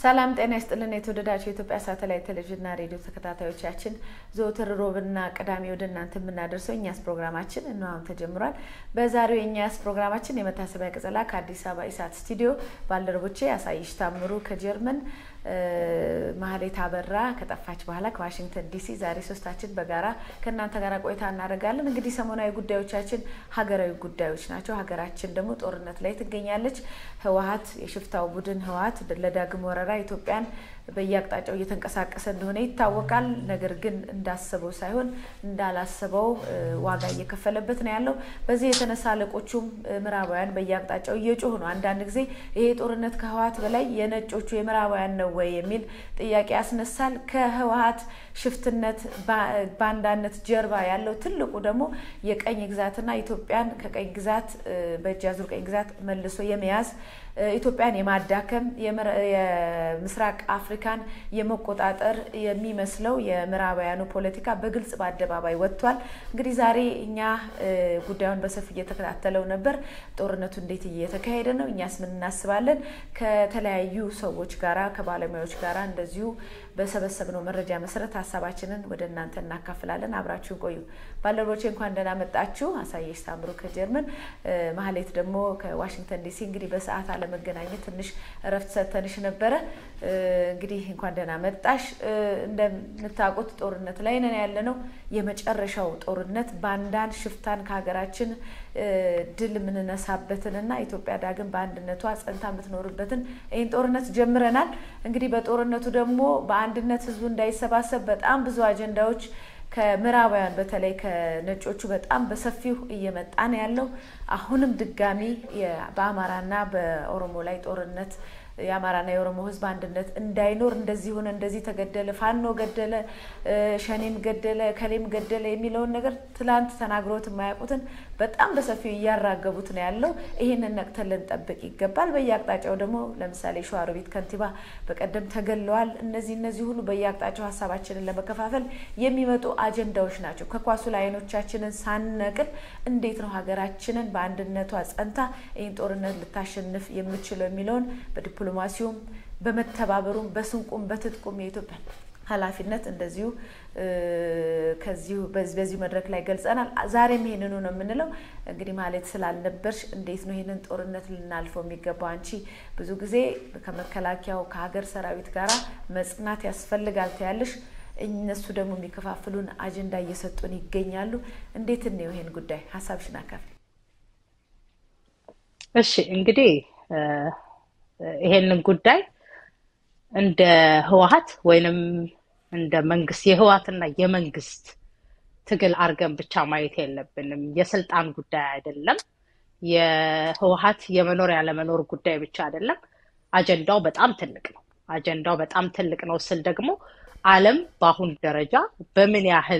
ሰላም ጤና ይስጥልን። የተወደዳችሁ የኢትዮጵያ ሳተላይት ቴሌቪዥንና ሬዲዮ ተከታታዮቻችን ዘወትር ሮብና ቅዳሜ ወደ እናንተ የምናደርሰው እኛስ ፕሮግራማችን እነሆ ተጀምሯል። በዛሬው የእኛስ ፕሮግራማችን የመታሰቢያ ቅጸላ ከአዲስ አበባ ኢሳት ስቱዲዮ ባልደረቦቼ አሳይሽ ታምሩ ከጀርመን ማህሌት አበራ ከጠፋች በኋላ ከዋሽንግተን ዲሲ ዛሬ ሶስታችን በጋራ ከእናንተ ጋር ቆይታ እናደርጋለን። እንግዲህ ሰሞናዊ ጉዳዮቻችን ሀገራዊ ጉዳዮች ናቸው። ሀገራችን ደግሞ ጦርነት ላይ ትገኛለች። ህወሀት የሽፍታው ቡድን ህወሀት ለዳግም ወረራ ኢትዮጵያን በየአቅጣጫው እየተንቀሳቀሰ እንደሆነ ይታወቃል። ነገር ግን እንዳሰበው ሳይሆን እንዳላሰበው ዋጋ እየከፈለበት ነው ያለው። በዚህ የተነሳ አለቆቹም ምዕራባውያን በየአቅጣጫው እየጮሁ ነው። አንዳንድ ጊዜ ይሄ ጦርነት ከህወሀት በላይ የነጮቹ የምዕራባውያን ነው ወይ የሚል ጥያቄ ያስነሳል። ከህወሀት ሽፍትነት ባንዳነት ጀርባ ያለው ትልቁ ደግሞ የቀኝ ግዛትና ኢትዮጵያን ከቀኝ ግዛት በእጅ አዙር ቀኝ ግዛት መልሶ የመያዝ ኢትዮጵያን የማዳከም የምስራቅ አፍሪካን የመቆጣጠር የሚመስለው የምዕራባውያኑ ፖለቲካ በግልጽ በአደባባይ ወጥቷል። እንግዲህ ዛሬ እኛ ጉዳዩን በሰፊ እየተከታተለው ነበር። ጦርነቱ እንዴት እየተካሄደ ነው? እኛስ ምን እናስባለን? ከተለያዩ ሰዎች ጋራ ከባለሙያዎች ጋራ እንደዚሁ በሰበሰብነው መረጃ መሰረት ሀሳባችንን ወደ እናንተ እናካፍላለን። አብራችሁን ቆዩ። ባልደረቦቼ እንኳን ደህና መጣችሁ። አሳየሽ ታምሩ ከጀርመን፣ ማህሌት ደግሞ ከዋሽንግተን ዲሲ። እንግዲህ በሰዓት አለመገናኘት ትንሽ እረፍት ሰተንሽ ነበረ። እንግዲህ እንኳን ደህና መጣሽ። እንደምታውቁት ጦርነት ላይ ነን ያለ ነው። የመጨረሻው ጦርነት ባንዳን ሽፍታን ከሀገራችን ድል የምንነሳበትንና ኢትዮጵያ ዳግም በአንድነቷ ጸንታ የምትኖርበትን ይህን ጦርነት ጀምረናል። እንግዲህ በጦርነቱ ደግሞ በአንድነት ህዝቡ እንዳይሰባሰብ በጣም ብዙ አጀንዳዎች ከምዕራባውያን በተለይ ከነጮቹ በጣም በሰፊው እየመጣ ነው ያለው። አሁንም ድጋሚ በአማራና በኦሮሞ ላይ ጦርነት የአማራና የኦሮሞ ህዝብ አንድነት እንዳይኖር እንደዚህ ሆነ፣ እንደዚህ ተገደለ፣ ፋኖ ገደለ፣ ሸኔም ገደለ፣ ከሌም ገደለ የሚለውን ነገር ትላንት ተናግሮት የማያውቁትን በጣም በሰፊው እያራገቡት ነው ያለው። ይህንን ነቅተን ልንጠብቅ ይገባል። በየአቅጣጫው ደግሞ ለምሳሌ ሸዋሮቢት ከንቲባ በቀደም ተገለዋል። እነዚህ እነዚህ ሁሉ በየአቅጣጫው ሀሳባችንን ለመከፋፈል የሚመጡ አጀንዳዎች ናቸው። ከኳሱ ላይ አይኖቻችንን ሳንነቅል እንዴት ነው ሀገራችንን በአንድነቷ ጸንታ ይህን ጦርነት ልታሸንፍ የምችለው የሚለውን በዲፕሎማሲውም በመተባበሩም በስንቁም በትጥቁም የኢትዮጵያ ኃላፊነት እንደዚሁ ከዚሁ በዚህ መድረክ ላይ ገልጸናል። ዛሬም ይሄንኑ ነው የምንለው። እንግዲህ ማለት ስላልነበርሽ እንዴት ነው ይህንን ጦርነት ልናልፈው የሚገባው? አንቺ ብዙ ጊዜ ከመከላከያው ከሀገር ሰራዊት ጋር መጽናት ያስፈልጋል ትያለሽ። እነሱ ደግሞ የሚከፋፍሉን አጀንዳ እየሰጡን ይገኛሉ። እንዴት ነው ይሄን ጉዳይ ሀሳብሽን አካፍል። እሺ እንግዲህ ይሄንን ጉዳይ እንደ ህወሀት ወይንም እንደ መንግስት የህወሀትና የመንግስት ትግል አድርገን ብቻ ማየት የለብንም። የስልጣን ጉዳይ አይደለም። የህወሀት የመኖር ያለመኖር ጉዳይ ብቻ አይደለም። አጀንዳው በጣም ትልቅ ነው። አጀንዳው በጣም ትልቅ ነው ስል ደግሞ ዓለም በአሁን ደረጃ በምን ያህል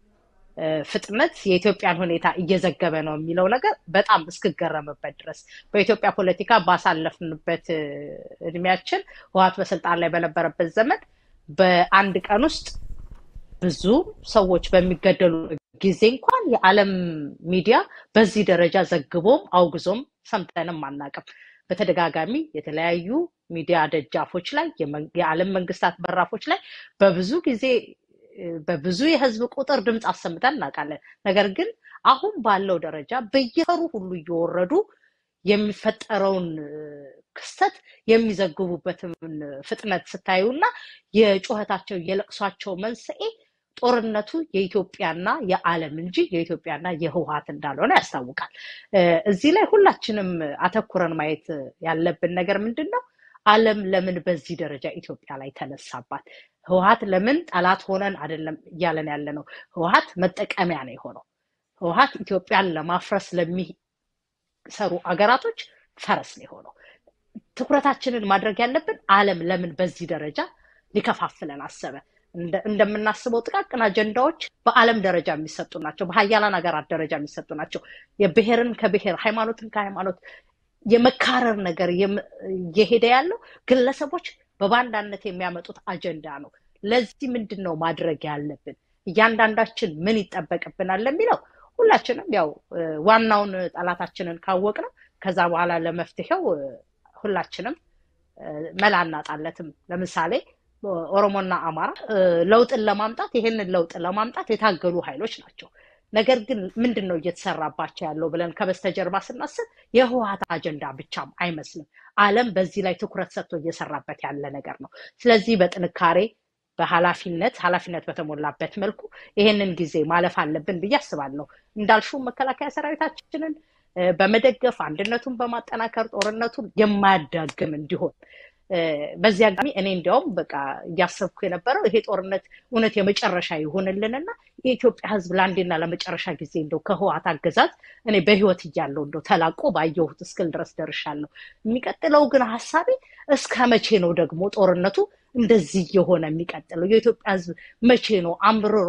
ፍጥነት የኢትዮጵያን ሁኔታ እየዘገበ ነው የሚለው ነገር በጣም እስክገረምበት ድረስ በኢትዮጵያ ፖለቲካ ባሳለፍንበት እድሜያችን ህወሀት በስልጣን ላይ በነበረበት ዘመን በአንድ ቀን ውስጥ ብዙ ሰዎች በሚገደሉ ጊዜ እንኳን የዓለም ሚዲያ በዚህ ደረጃ ዘግቦም አውግዞም ሰምተንም አናውቅም። በተደጋጋሚ የተለያዩ ሚዲያ ደጃፎች ላይ የዓለም መንግስታት በራፎች ላይ በብዙ ጊዜ በብዙ የህዝብ ቁጥር ድምፅ አሰምተን እናውቃለን። ነገር ግን አሁን ባለው ደረጃ በየፈሩ ሁሉ እየወረዱ የሚፈጠረውን ክስተት የሚዘግቡበትን ፍጥነት ስታዩ እና የጩኸታቸው የለቅሷቸው መንስኤ ጦርነቱ የኢትዮጵያና የዓለም እንጂ የኢትዮጵያና የህወሀት እንዳልሆነ ያስታውቃል። እዚህ ላይ ሁላችንም አተኩረን ማየት ያለብን ነገር ምንድን ነው? ዓለም ለምን በዚህ ደረጃ ኢትዮጵያ ላይ ተነሳባት? ህወሀት ለምን ጠላት ሆነን አይደለም እያለን ያለ ነው። ህወሀት መጠቀሚያ ነው የሆነው። ህወሀት ኢትዮጵያን ለማፍረስ ለሚሰሩ አገራቶች ፈረስ ነው የሆነው። ትኩረታችንን ማድረግ ያለብን ዓለም ለምን በዚህ ደረጃ ሊከፋፍለን አሰበ? እንደምናስበው ጥቃቅን አጀንዳዎች በዓለም ደረጃ የሚሰጡ ናቸው። በሀያላን ሀገራት ደረጃ የሚሰጡ ናቸው። የብሔርን ከብሔር ሃይማኖትን ከሃይማኖት የመካረር ነገር እየሄደ ያለው ግለሰቦች በባንዳነት የሚያመጡት አጀንዳ ነው። ለዚህ ምንድን ነው ማድረግ ያለብን? እያንዳንዳችን ምን ይጠበቅብናል ለሚለው ሁላችንም ያው ዋናውን ጠላታችንን ካወቅ ነው ከዛ በኋላ ለመፍትሄው ሁላችንም መላ እናጣለትም። ለምሳሌ ኦሮሞና አማራ ለውጥን ለማምጣት ይሄንን ለውጥ ለማምጣት የታገሉ ኃይሎች ናቸው። ነገር ግን ምንድን ነው እየተሰራባቸው ያለው ብለን ከበስተጀርባ ስናስብ የህወሀት አጀንዳ ብቻም አይመስልም። ዓለም በዚህ ላይ ትኩረት ሰጥቶ እየሰራበት ያለ ነገር ነው። ስለዚህ በጥንካሬ በኃላፊነት ኃላፊነት በተሞላበት መልኩ ይሄንን ጊዜ ማለፍ አለብን ብዬ አስባለሁ። እንዳልሽው መከላከያ ሰራዊታችንን በመደገፍ አንድነቱን በማጠናከር ጦርነቱን የማያዳግም እንዲሆን በዚህ አጋጣሚ እኔ እንዲያውም በቃ እያሰብኩ የነበረው ይሄ ጦርነት እውነት የመጨረሻ ይሆንልንና የኢትዮጵያ ሕዝብ ለአንዴና ለመጨረሻ ጊዜ እንደው ከህወሓት አገዛዝ እኔ በህይወት እያለሁ እንደው ተላቆ ባየሁት እስክል ድረስ ደርሻለሁ። የሚቀጥለው ግን ሀሳቤ እስከ መቼ ነው ደግሞ ጦርነቱ እንደዚህ የሆነ የሚቀጥለው? የኢትዮጵያ ሕዝብ መቼ ነው አምርሮ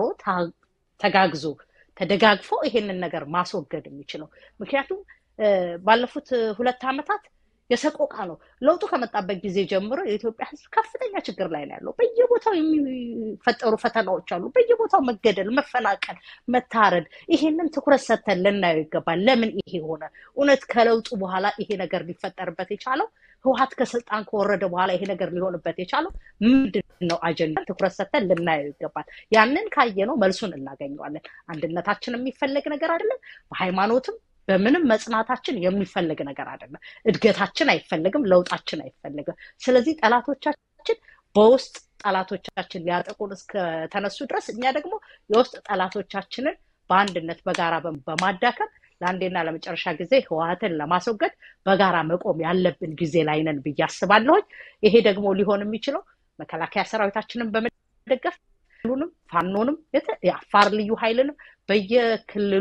ተጋግዞ ተደጋግፎ ይሄንን ነገር ማስወገድ የሚችለው? ምክንያቱም ባለፉት ሁለት ዓመታት የሰቆቃ ነው። ለውጡ ከመጣበት ጊዜ ጀምሮ የኢትዮጵያ ህዝብ ከፍተኛ ችግር ላይ ነው ያለው። በየቦታው የሚፈጠሩ ፈተናዎች አሉ። በየቦታው መገደል፣ መፈናቀል፣ መታረድ። ይሄንን ትኩረት ሰጥተን ልናየው ይገባል። ለምን ይሄ ሆነ? እውነት ከለውጡ በኋላ ይሄ ነገር ሊፈጠርበት የቻለው ህወሓት ከስልጣን ከወረደ በኋላ ይሄ ነገር ሊሆንበት የቻለው ምንድን ነው? አጀንዳ ትኩረት ሰጥተን ልናየው ይገባል። ያንን ካየነው መልሱን እናገኘዋለን። አንድነታችን የሚፈለግ ነገር አይደለም። በሃይማኖትም በምንም መጽናታችን የሚፈለግ ነገር አይደለም። እድገታችን አይፈለግም፣ ለውጣችን አይፈለግም። ስለዚህ ጠላቶቻችን በውስጥ ጠላቶቻችን ሊያጠቁን እስከተነሱ ድረስ እኛ ደግሞ የውስጥ ጠላቶቻችንን በአንድነት በጋራ በማዳከም ለአንዴና ለመጨረሻ ጊዜ ህወሓትን ለማስወገድ በጋራ መቆም ያለብን ጊዜ ላይ ነን ብዬ አስባለሁኝ። ይሄ ደግሞ ሊሆን የሚችለው መከላከያ ሰራዊታችንን በመደገፍ ሁሉንም ፋኖንም የአፋር ልዩ ኃይልንም በየክልሉ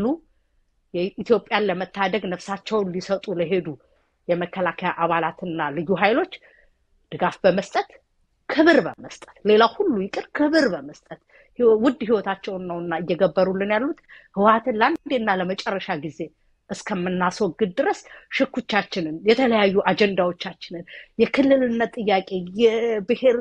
የኢትዮጵያን ለመታደግ ነፍሳቸውን ሊሰጡ ለሄዱ የመከላከያ አባላትና ልዩ ኃይሎች ድጋፍ በመስጠት ክብር በመስጠት ሌላ ሁሉ ይቅር ክብር በመስጠት ውድ ህይወታቸውን ነውና እየገበሩልን ያሉት ህወሓትን ለአንዴና ለመጨረሻ ጊዜ እስከምናስወግድ ድረስ ሽኩቻችንን፣ የተለያዩ አጀንዳዎቻችንን፣ የክልልነት ጥያቄ፣ የብሔር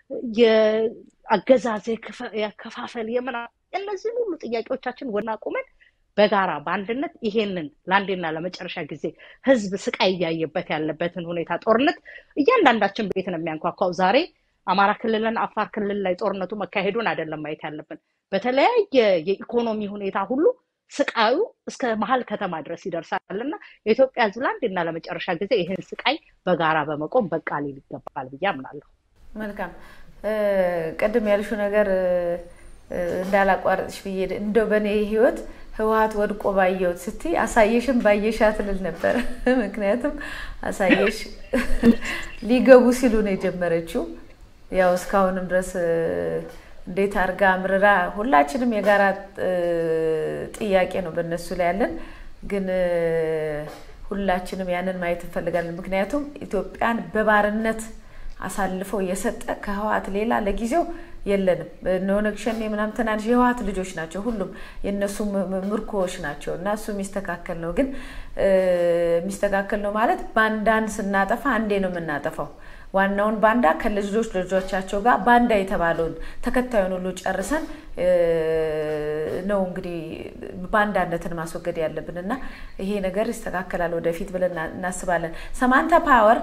የአገዛዝ የከፋፈል የምና እነዚህን ሁሉ ጥያቄዎቻችን ወና ቁመን በጋራ በአንድነት ይሄንን ለአንዴና ለመጨረሻ ጊዜ ህዝብ ስቃይ እያየበት ያለበትን ሁኔታ ጦርነት እያንዳንዳችን ቤት ነው የሚያንኳኳው። ዛሬ አማራ ክልልን አፋር ክልል ላይ ጦርነቱ መካሄዱን አይደለም ማየት ያለብን። በተለያየ የኢኮኖሚ ሁኔታ ሁሉ ስቃዩ እስከ መሀል ከተማ ድረስ ይደርሳል እና የኢትዮጵያ ህዝብ ለአንዴና ለመጨረሻ ጊዜ ይህን ስቃይ በጋራ በመቆም በቃ ሊል ይገባል ብዬ አምናለሁ። መልካም ቅድም ያልሽው ነገር እንዳላቋረጥሽ ብዬ እንደው በእኔ ህይወት ህወሓት ወድቆ ባየሁት ስትይ አሳየሽም ባየሻት ልል ነበር። ምክንያቱም አሳየሽ ሊገቡ ሲሉ ነው የጀመረችው። ያው እስካሁንም ድረስ እንዴት አድርጋ አምርራ ሁላችንም የጋራ ጥያቄ ነው በእነሱ ላይ ያለን፣ ግን ሁላችንም ያንን ማየት እንፈልጋለን። ምክንያቱም ኢትዮጵያን በባርነት አሳልፈው የሰጠ ከህወሓት ሌላ ለጊዜው የለንም። ኦነግ ሸኔ ምናምን ትናንሽ የህወሓት ልጆች ናቸው። ሁሉም የእነሱ ምርኮዎች ናቸው እና እሱ የሚስተካከል ነው። ግን የሚስተካከል ነው ማለት ባንዳን ስናጠፋ አንዴ ነው የምናጠፋው። ዋናውን ባንዳ ከልጆች ልጆቻቸው ጋር ባንዳ የተባለውን ተከታዩን ሁሉ ጨርሰን ነው እንግዲህ ባንዳነትን ማስወገድ ያለብን እና ይሄ ነገር ይስተካከላል ወደፊት ብለን እናስባለን። ሰማንታ ፓወር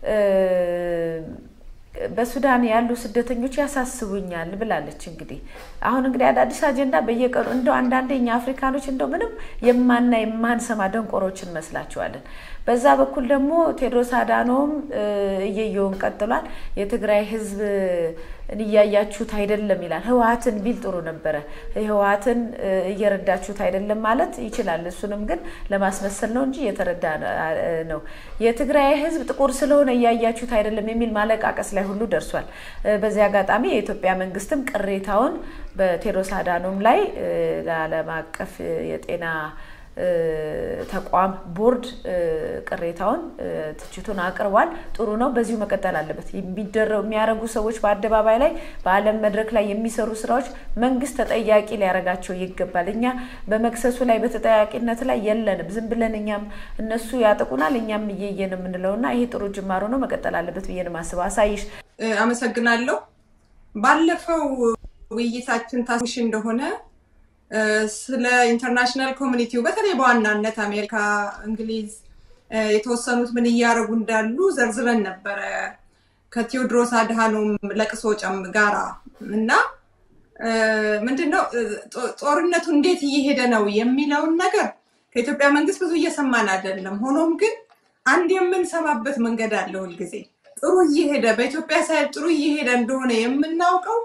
በሱዳን ያሉ ስደተኞች ያሳስቡኛል ብላለች። እንግዲህ አሁን እንግዲህ አዳዲስ አጀንዳ በየቀኑ እንደው አንዳንዴ እኛ አፍሪካኖች እንደው ምንም የማና የማንሰማ ደንቆሮች እንመስላቸዋለን። በዛ በኩል ደግሞ ቴዎድሮስ አዳኖም እየየውን ቀጥሏል። የትግራይ ህዝብ እያያችሁት አይደለም ይላል። ህወሓትን ቢል ጥሩ ነበረ። ህወሓትን እየረዳችሁት አይደለም ማለት ይችላል። እሱንም ግን ለማስመሰል ነው እንጂ እየተረዳ ነው። የትግራይ ህዝብ ጥቁር ስለሆነ እያያችሁት አይደለም የሚል ማለቃቀስ ላይ ሁሉ ደርሷል። በዚህ አጋጣሚ የኢትዮጵያ መንግስትም ቅሬታውን በቴዎድሮስ አዳኖም ላይ ለዓለም አቀፍ የጤና ተቋም ቦርድ ቅሬታውን ትችቱን አቅርቧል። ጥሩ ነው። በዚሁ መቀጠል አለበት። የሚያደርጉ ሰዎች በአደባባይ ላይ በዓለም መድረክ ላይ የሚሰሩ ስራዎች መንግስት ተጠያቂ ሊያደርጋቸው ይገባል። እኛ በመክሰሱ ላይ በተጠያቂነት ላይ የለንም። ዝም ብለን እኛም እነሱ ያጠቁናል፣ እኛም እየየን የምንለው እና ይሄ ጥሩ ጅማሮ ነው። መቀጠል አለበት ብዬ ነው የማስበው። አሳይሽ አመሰግናለሁ። ባለፈው ውይይታችን ታስሽ እንደሆነ ስለ ኢንተርናሽናል ኮሚኒቲው በተለይ በዋናነት አሜሪካ፣ እንግሊዝ የተወሰኑት ምን እያደረጉ እንዳሉ ዘርዝረን ነበረ። ከቴዎድሮስ አድሃኖም ለቅሶ ጨም ጋራ እና ምንድነው ጦርነቱ እንዴት እየሄደ ነው የሚለውን ነገር ከኢትዮጵያ መንግስት ብዙ እየሰማን አይደለም። ሆኖም ግን አንድ የምንሰማበት መንገድ አለ። ሁልጊዜ ጥሩ እየሄደ በኢትዮጵያ ሳይድ ጥሩ እየሄደ እንደሆነ የምናውቀው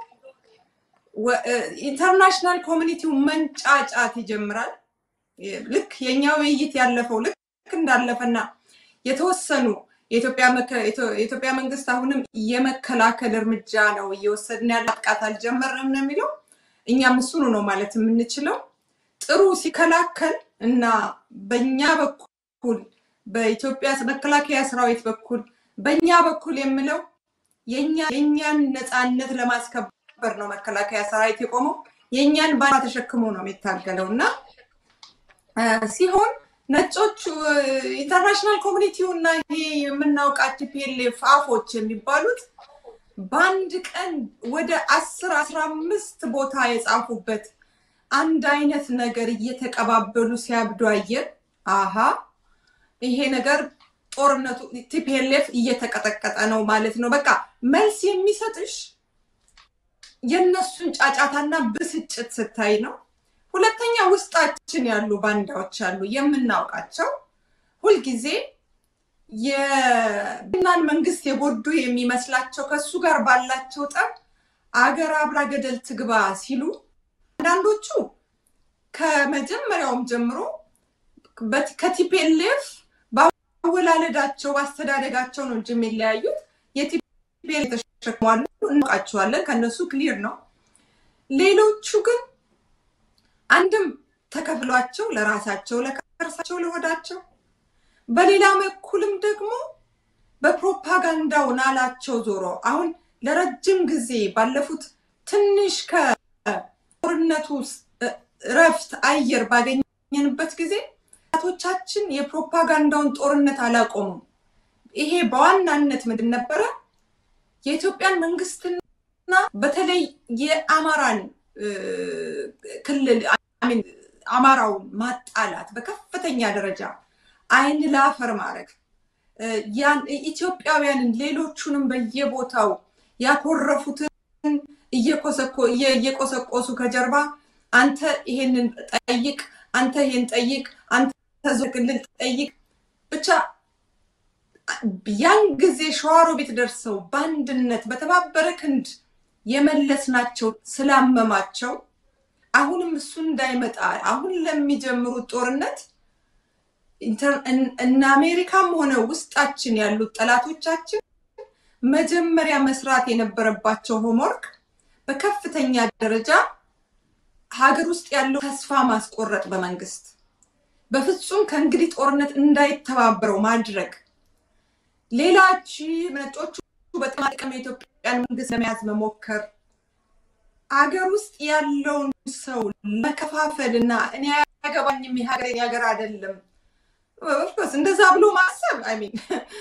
ኢንተርናሽናል ኮሚኒቲው መንጫጫት ይጀምራል። ልክ የእኛ ውይይት ያለፈው ልክ እንዳለፈና የተወሰኑ የኢትዮጵያ መንግስት አሁንም የመከላከል እርምጃ ነው እየወሰድን ያለ ጥቃት አልጀመርንም ነው የሚለው። እኛም እሱኑ ነው ማለት የምንችለው። ጥሩ ሲከላከል እና በእኛ በኩል በኢትዮጵያ መከላከያ ሰራዊት በኩል በእኛ በኩል የምለው የእኛን ነፃነት ለማስከበር ነው መከላከያ ሰራዊት የቆመው። የእኛን ባንዲራ ተሸክሞ ነው የሚታገለው እና ሲሆን ነጮቹ ኢንተርናሽናል ኮሚኒቲው እና ይሄ የምናውቃቸው ፒኤልኤፍ አፎች የሚባሉት በአንድ ቀን ወደ አስር አስራ አምስት ቦታ የጻፉበት አንድ አይነት ነገር እየተቀባበሉ ሲያብዱ አየን። አሃ ይሄ ነገር ጦርነቱ ቲፒኤልኤፍ እየተቀጠቀጠ ነው ማለት ነው። በቃ መልስ የሚሰጥሽ የእነሱን ጫጫታና ብስጭት ስታይ ነው። ሁለተኛ ውስጣችን ያሉ ባንዳዎች አሉ የምናውቃቸው ሁልጊዜ የናን መንግስት የጎዱ የሚመስላቸው ከሱ ጋር ባላቸው ጠብ አገር አብራ ገደል ትግባ ሲሉ አንዳንዶቹ ከመጀመሪያውም ጀምሮ ከቲፒኤልኤፍ በአወላለዳቸው በአስተዳደጋቸው ነው እንጂ የሚለያዩት የቲፒኤልኤፍ ተሸክሟሉ እናውቃቸዋለን። ከነሱ ክሊር ነው። ሌሎቹ ግን አንድም ተከፍሏቸው ለራሳቸው ለከርሳቸው ለሆዳቸው፣ በሌላ በኩልም ደግሞ በፕሮፓጋንዳው ናላቸው ዞሮ አሁን ለረጅም ጊዜ ባለፉት ትንሽ ከጦርነቱ እረፍት አየር ባገኘንበት ጊዜ ቶቻችን የፕሮፓጋንዳውን ጦርነት አላቆሙም። ይሄ በዋናነት ምንድን ነበረ? የኢትዮጵያን መንግስትና በተለይ የአማራን ክልል አማራውን ማጣላት በከፍተኛ ደረጃ አይን ላፈር ማድረግ ኢትዮጵያውያንን ሌሎቹንም በየቦታው ያኮረፉትን እየቆሰቆሱ ከጀርባ አንተ ይሄንን ጠይቅ፣ አንተ ይሄን ጠይቅ፣ አንተ ክልል ጠይቅ ብቻ ያን ጊዜ ሸዋሮ ቤት ደርሰው በአንድነት በተባበረ ክንድ የመለስናቸው ስላመማቸው አሁንም እሱ እንዳይመጣ አሁን ለሚጀምሩት ጦርነት እነ አሜሪካም ሆነ ውስጣችን ያሉት ጠላቶቻችን መጀመሪያ መስራት የነበረባቸው ሆምወርክ በከፍተኛ ደረጃ ሀገር ውስጥ ያለው ተስፋ ማስቆረጥ በመንግስት በፍጹም ከእንግዲህ ጦርነት እንዳይተባበረው ማድረግ ሌላች ነጮቹ በጥቅም የኢትዮጵያን መንግስት ለመያዝ መሞከር አገር ውስጥ ያለውን ሰው መከፋፈል እና እኔ አያገባኝም የሀገር ሀገር አይደለም ኦፍኮርስ እንደዛ ብሎ ማሰብ አይሚን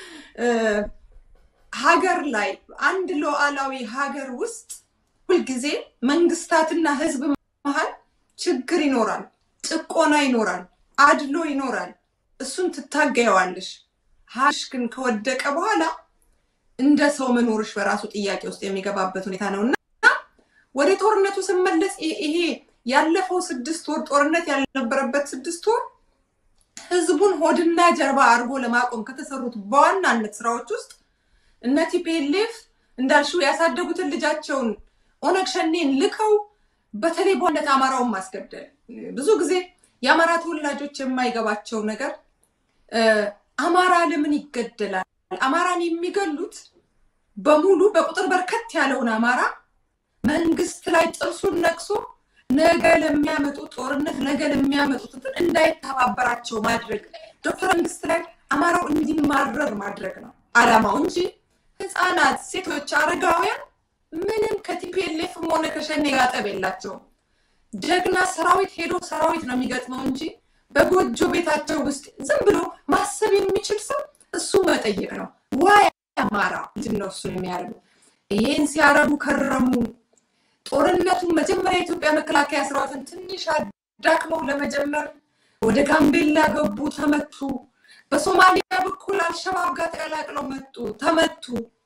ሀገር ላይ አንድ ሉዓላዊ ሀገር ውስጥ ሁልጊዜ መንግስታትና ህዝብ መሀል ችግር ይኖራል፣ ጭቆና ይኖራል፣ አድሎ ይኖራል። እሱን ትታገየዋለሽ። ሀሽ ግን ከወደቀ በኋላ እንደ ሰው መኖርሽ በራሱ ጥያቄ ውስጥ የሚገባበት ሁኔታ ነው እና ወደ ጦርነቱ ስመለስ ይሄ ያለፈው ስድስት ወር ጦርነት ያልነበረበት ስድስት ወር ህዝቡን ሆድና ጀርባ አድርጎ ለማቆም ከተሰሩት በዋናነት ስራዎች ውስጥ እነ ቲፒኤልኤፍ እንዳልሽው ያሳደጉትን ልጃቸውን ኦነግ ሸኔን ልከው በተለይ በዋነት አማራውን ማስገደል። ብዙ ጊዜ የአማራ ተወላጆች የማይገባቸው ነገር አማራ ለምን ይገደላል? አማራን የሚገሉት በሙሉ በቁጥር በርከት ያለውን አማራ መንግስት ላይ ጥርሱን ነቅሶ ነገ ለሚያመጡ ጦርነት ነገ ለሚያመጡት እንዳይተባበራቸው ማድረግ ዶክተር መንግስት ላይ አማራው እንዲማረር ማድረግ ነው አላማው እንጂ ህፃናት፣ ሴቶች፣ አረጋውያን ምንም ከቲፒኤልኤፍም ሆነ ከሸኔ ጋጠብ የላቸውም። ጀግና ሰራዊት ሄዶ ሰራዊት ነው የሚገጥመው እንጂ በጎጆ ቤታቸው ውስጥ ዝም ብሎ ማሰብ የሚችል ሰው እሱ መጠየቅ ነው። ዋይ አማራ ምንድን ነው እሱ የሚያደርጉ? ይሄን ሲያረጉ ከረሙ። ጦርነቱን መጀመሪያ የኢትዮጵያ መከላከያ ሰራዊትን ትንሽ አዳክመው ለመጀመር ወደ ጋምቤላ ገቡ፣ ተመቱ። በሶማሊያ በኩል አልሸባብ ጋር ተቀላቅለው መጡ፣ ተመቱ።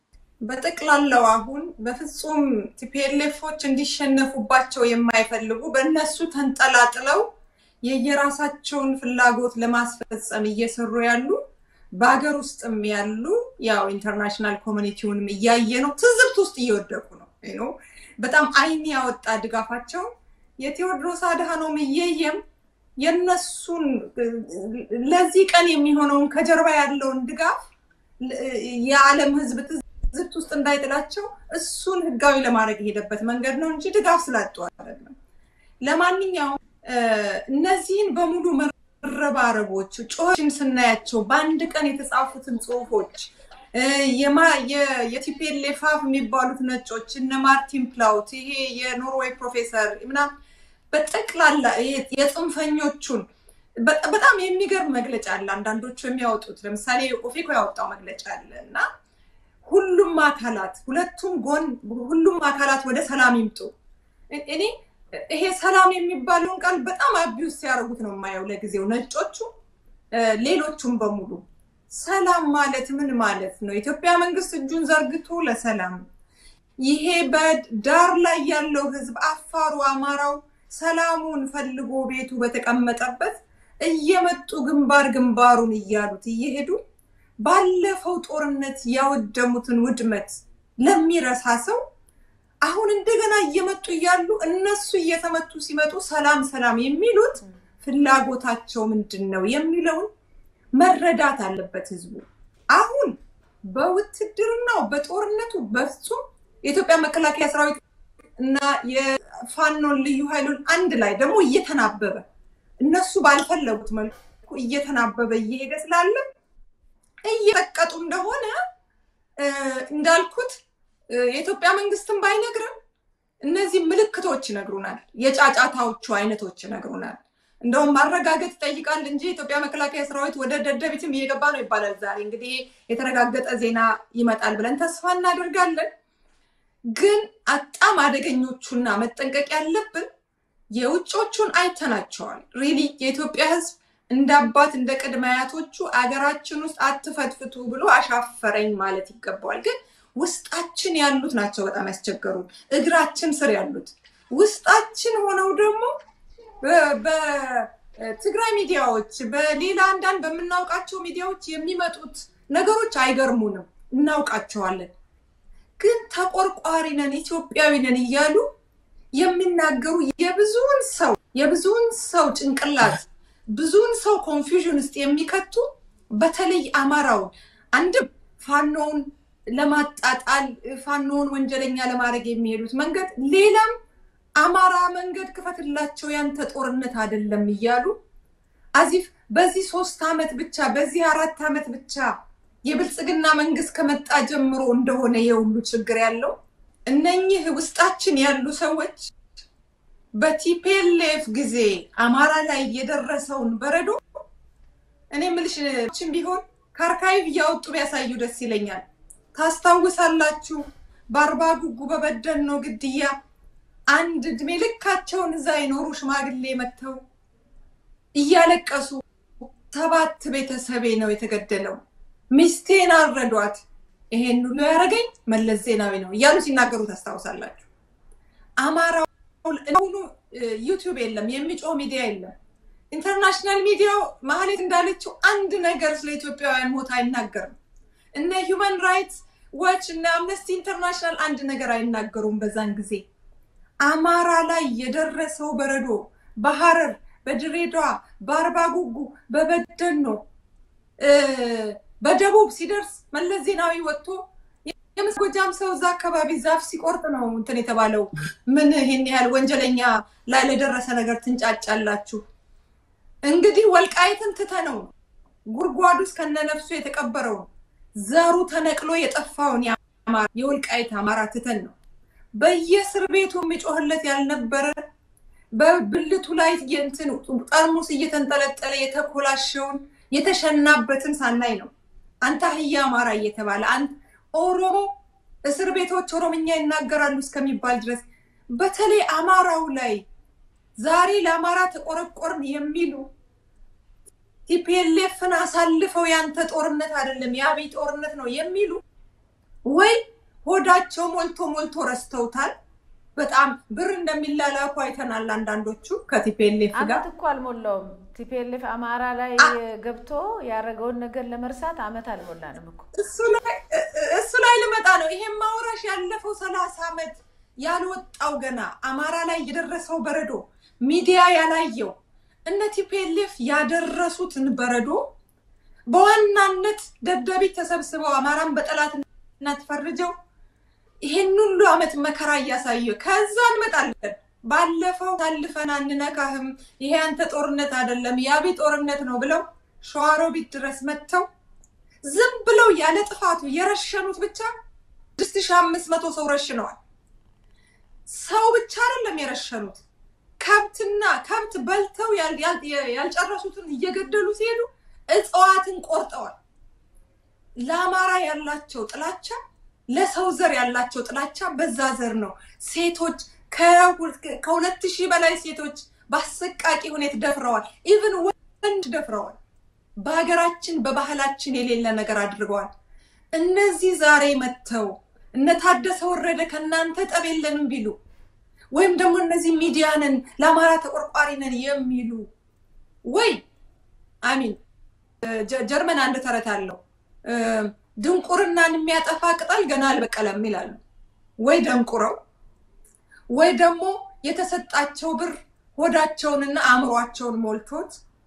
በጠቅላላው አሁን በፍጹም ቲፒኤልኤፎች እንዲሸነፉባቸው የማይፈልጉ በእነሱ ተንጠላጥለው የየራሳቸውን ፍላጎት ለማስፈጸም እየሰሩ ያሉ በሀገር ውስጥም ያሉ ያው ኢንተርናሽናል ኮሚኒቲውንም እያየ ነው፣ ትዝብት ውስጥ እየወደቁ ነው። በጣም አይን ያወጣ ድጋፋቸው የቴዎድሮስ አድሃኖም እየየም የነሱን ለዚህ ቀን የሚሆነውን ከጀርባ ያለውን ድጋፍ የዓለም ሕዝብ ትዝብት ውስጥ እንዳይጥላቸው እሱን ህጋዊ ለማድረግ የሄደበት መንገድ ነው እንጂ ድጋፍ ስላጡ አይደለም። ለማንኛውም እነዚህን በሙሉ መረባረቦች ጮችን ስናያቸው በአንድ ቀን የተጻፉትን ጽሁፎች የቲፔሌ ፋፍ የሚባሉት ነጮች እነ ማርቲን ፕላውት ይሄ የኖርዌይ ፕሮፌሰር ምናምን በጠቅላላ የጽንፈኞቹን በጣም የሚገርም መግለጫ አለ። አንዳንዶቹ የሚያወጡት ለምሳሌ ኦፌኮ ያወጣው መግለጫ አለ እና ሁሉም አካላት ሁለቱም ጎን ሁሉም አካላት ወደ ሰላም ይምጡ። እኔ ይሄ ሰላም የሚባለውን ቃል በጣም አቢውስ ሲያደርጉት ነው የማየው ለጊዜው ነጮቹ፣ ሌሎቹም በሙሉ ሰላም ማለት ምን ማለት ነው? የኢትዮጵያ መንግስት እጁን ዘርግቶ ለሰላም ይሄ በዳር ላይ ያለው ህዝብ አፋሩ፣ አማራው ሰላሙን ፈልጎ ቤቱ በተቀመጠበት እየመጡ ግንባር ግንባሩን እያሉት እየሄዱ ባለፈው ጦርነት ያወደሙትን ውድመት ለሚረሳ ሰው አሁን እንደገና እየመጡ እያሉ እነሱ እየተመቱ ሲመጡ ሰላም ሰላም የሚሉት ፍላጎታቸው ምንድን ነው የሚለውን መረዳት አለበት ህዝቡ። አሁን በውትድርናው በጦርነቱ በፍጹም የኢትዮጵያ መከላከያ ሰራዊት እና የፋኖን ልዩ ኃይሉን አንድ ላይ ደግሞ እየተናበበ እነሱ ባልፈለጉት መልኩ እየተናበበ እየሄደ ስላለ እየጠቀጡ እንደሆነ እንዳልኩት የኢትዮጵያ መንግስትን ባይነግርም እነዚህ ምልክቶች ይነግሩናል። የጫጫታዎቹ አይነቶች ይነግሩናል። እንደውም ማረጋገጥ ይጠይቃል እንጂ የኢትዮጵያ መከላከያ ሰራዊት ወደ ደደቢትም እየገባ ነው ይባላል። ዛሬ እንግዲህ የተረጋገጠ ዜና ይመጣል ብለን ተስፋ እናደርጋለን። ግን በጣም አደገኞቹና መጠንቀቅ ያለብን የውጮቹን አይተናቸዋል። ሪሊ የኢትዮጵያ ህዝብ እንደ አባት እንደ ቅድመ አያቶቹ አገራችን ውስጥ አትፈትፍቱ ብሎ አሻፈረኝ ማለት ይገባዋል። ግን ውስጣችን ያሉት ናቸው በጣም ያስቸገሩን፣ እግራችን ስር ያሉት ውስጣችን ሆነው ደግሞ በትግራይ ሚዲያዎች፣ በሌላ አንዳንድ በምናውቃቸው ሚዲያዎች የሚመጡት ነገሮች አይገርሙንም፣ እናውቃቸዋለን። ግን ተቆርቋሪ ነን ኢትዮጵያዊ ነን እያሉ የሚናገሩ የብዙውን ሰው የብዙውን ሰው ጭንቅላት ብዙውን ሰው ኮንፊውዥን ውስጥ የሚከቱ በተለይ አማራውን አንድም ፋኖውን ለማጣጣል ፋኖውን ወንጀለኛ ለማድረግ የሚሄዱት መንገድ ሌላም አማራ መንገድ ክፈትላቸው ያንተ ጦርነት አይደለም እያሉ አዚፍ በዚህ ሶስት ዓመት ብቻ በዚህ አራት ዓመት ብቻ የብልጽግና መንግስት ከመጣ ጀምሮ እንደሆነ የሁሉ ችግር ያለው እነኚህ ውስጣችን ያሉ ሰዎች በቲፔሌፍ ጊዜ አማራ ላይ የደረሰውን በረዶ እኔ ምልሽችን ቢሆን ከአርካይቭ እያወጡ ቢያሳዩ ደስ ይለኛል። ታስታውሳላችሁ? በአርባ ጉጉ በበደኖ ግድያ አንድ እድሜ ልካቸውን እዛ የኖሩ ሽማግሌ መጥተው እያለቀሱ ሰባት ቤተሰቤ ነው የተገደለው፣ ሚስቴን አረዷት፣ ይሄን ሁሉ ያደረገኝ መለስ ዜናዊ ነው እያሉ ሲናገሩ ታስታውሳላችሁ። አማራው አሁኑ ዩቲዩብ የለም፣ የሚጮህ ሚዲያ የለም። ኢንተርናሽናል ሚዲያው ማህሌት እንዳለችው አንድ ነገር ስለ ኢትዮጵያውያን ሞት አይናገርም። እነ ሂውማን ራይትስ ዋች እነ አምነስቲ ኢንተርናሽናል አንድ ነገር አይናገሩም። በዛን ጊዜ አማራ ላይ የደረሰው በረዶ በሐረር፣ በድሬዳዋ፣ በአርባ ጉጉ፣ በበደኖ በደቡብ ሲደርስ መለስ ዜናዊ ወጥቶ የመስጎጃም ሰው እዛ አካባቢ ዛፍ ሲቆርጥ ነው እንትን የተባለው። ምን ይሄን ያህል ወንጀለኛ ላይ ለደረሰ ነገር ትንጫጫላችሁ? እንግዲህ ወልቃይትን ትተነው ጉድጓድ ውስጥ ከነነፍሱ የተቀበረውን ዘሩ ተነቅሎ የጠፋውን የወልቃይት አማራ ትተን ነው በየእስር ቤቱ የሚጮህለት ያልነበረ በብልቱ ላይ የእንትን ጠርሙስ እየተንጠለጠለ የተኮላሸውን የተሸናበትን ሳናይ ነው አንተ አህያ አማራ እየተባለ ኦሮሞ እስር ቤቶች ኦሮምኛ ይናገራሉ እስከሚባል ድረስ በተለይ አማራው ላይ ዛሬ ለአማራ ተቆረቆርን የሚሉ ቲፒኤልኤፍን አሳልፈው ያንተ ጦርነት አይደለም የአብይ ጦርነት ነው የሚሉ ወይ ሆዳቸው ሞልቶ ሞልቶ ረስተውታል። በጣም ብር እንደሚላላኩ አይተናል። አንዳንዶቹ ከቲፔሌፍ ጋር አመት እኮ አልሞላውም። ቲፒኤልኤፍ አማራ ላይ ገብቶ ያደረገውን ነገር ለመርሳት አመት አልሞላንም እኮ። እሱ ላይ ልመጣ ነው። ይሄም ማውራሽ ያለፈው ሰላሳ ዓመት ያልወጣው ገና አማራ ላይ የደረሰው በረዶ ሚዲያ ያላየው እነ ቲፒኤልኤፍ ያደረሱትን በረዶ በዋናነት ደደቢት ተሰብስበው አማራን በጠላትነት ፈርጀው ይሄን ሁሉ አመት መከራ እያሳየ ከዛ እንመጣለን። ባለፈው ታልፈን አንነካህም፣ ይሄ አንተ ጦርነት አይደለም የአቢ ጦርነት ነው ብለው ሸዋሮቢት ድረስ መጥተው ዝም ብለው ያለ ጥፋቱ የረሸኑት ብቻ ስድስት ሺህ አምስት መቶ ሰው ረሽነዋል። ሰው ብቻ አይደለም የረሸኑት ከብትና ከብት በልተው ያልጨረሱትን እየገደሉ ሲሄዱ እጽዋትን ቆርጠዋል። ለአማራ ያላቸው ጥላቻ፣ ለሰው ዘር ያላቸው ጥላቻ በዛ ዘር ነው። ሴቶች ከሁለት ሺህ በላይ ሴቶች በአሰቃቂ ሁኔታ ደፍረዋል። ኢቭን ወንድ ደፍረዋል። በሀገራችን በባህላችን የሌለ ነገር አድርገዋል። እነዚህ ዛሬ መጥተው እነ ታደሰ ወረደ ከእናንተ ጠብ የለንም ቢሉ ወይም ደግሞ እነዚህ ሚዲያ ነን ለአማራ ተቆርቋሪ ነን የሚሉ ወይ አሚን ጀርመን አንድ ተረት አለው ድንቁርናን የሚያጠፋ ቅጠል ገና አልበቀለም ይላሉ። ወይ ደንቁረው ወይ ደግሞ የተሰጣቸው ብር ሆዳቸውንና አእምሯቸውን ሞልቶት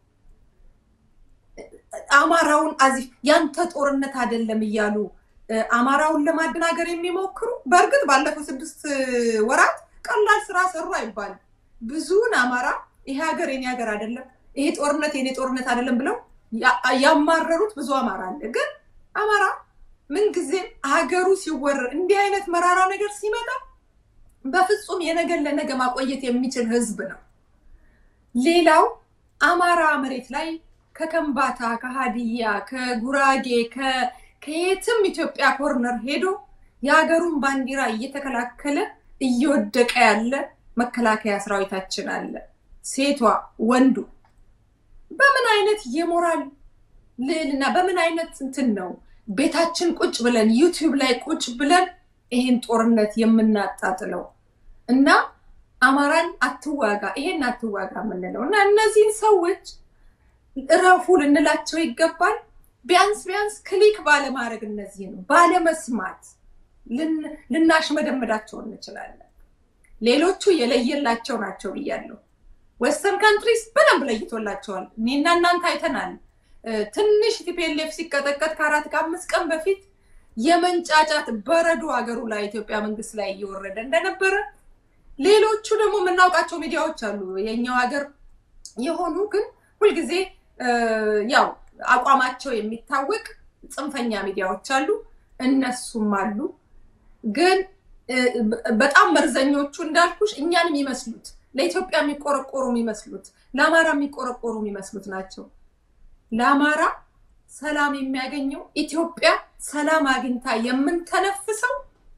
አማራውን አዚፍ ያንተ ጦርነት አይደለም እያሉ አማራውን ለማደናገር የሚሞክሩ በእርግጥ ባለፈው ስድስት ወራት ቀላል ስራ ሰሩ አይባልም። ብዙውን አማራ ይሄ ሀገር የኔ ሀገር አይደለም፣ ይሄ ጦርነት የኔ ጦርነት አይደለም ብለው ያማረሩት ብዙ አማራ አለ። ግን አማራ ምንጊዜም ሀገሩ ሲወረር እንዲህ አይነት መራራ ነገር ሲመጣ በፍጹም የነገን ለነገ ማቆየት የሚችል ህዝብ ነው። ሌላው አማራ መሬት ላይ ከከምባታ፣ ከሀዲያ፣ ከጉራጌ፣ ከየትም ኢትዮጵያ ኮርነር ሄዶ የሀገሩን ባንዲራ እየተከላከለ እየወደቀ ያለ መከላከያ ሰራዊታችን አለ። ሴቷ፣ ወንዱ በምን አይነት የሞራል ልዕልና በምን አይነት እንትን ነው ቤታችን ቁጭ ብለን ዩቲዩብ ላይ ቁጭ ብለን ይሄን ጦርነት የምናጣጥለው እና አማራን አትዋጋ ይሄን አትዋጋ የምንለው እና እነዚህን ሰዎች እረፉ ልንላቸው ይገባል። ቢያንስ ቢያንስ ክሊክ ባለማድረግ እነዚህ ነው ባለመስማት ልናሽመደመዳቸው እንችላለን። ሌሎቹ የለየላቸው ናቸው ብያለሁ። ዌስተርን ካንትሪስ በደንብ ለይቶላቸዋል። እኔና እናንተ አይተናል። ትንሽ ቲፒኤልኤፍ ሲቀጠቀጥ ከአራት ከአምስት ቀን በፊት የመንጫጫት በረዶ ሀገሩ ላይ ኢትዮጵያ መንግስት ላይ እየወረደ እንደነበረ ሌሎቹ ደግሞ የምናውቃቸው ሚዲያዎች አሉ የኛው ሀገር የሆኑ ግን ሁልጊዜ ያው አቋማቸው የሚታወቅ ጽንፈኛ ሚዲያዎች አሉ። እነሱም አሉ። ግን በጣም መርዘኞቹ እንዳልኩሽ እኛን የሚመስሉት ለኢትዮጵያ የሚቆረቆሩ የሚመስሉት ለአማራ የሚቆረቆሩ የሚመስሉት ናቸው። ለአማራ ሰላም የሚያገኘው ኢትዮጵያ ሰላም አግኝታ የምንተነፍሰው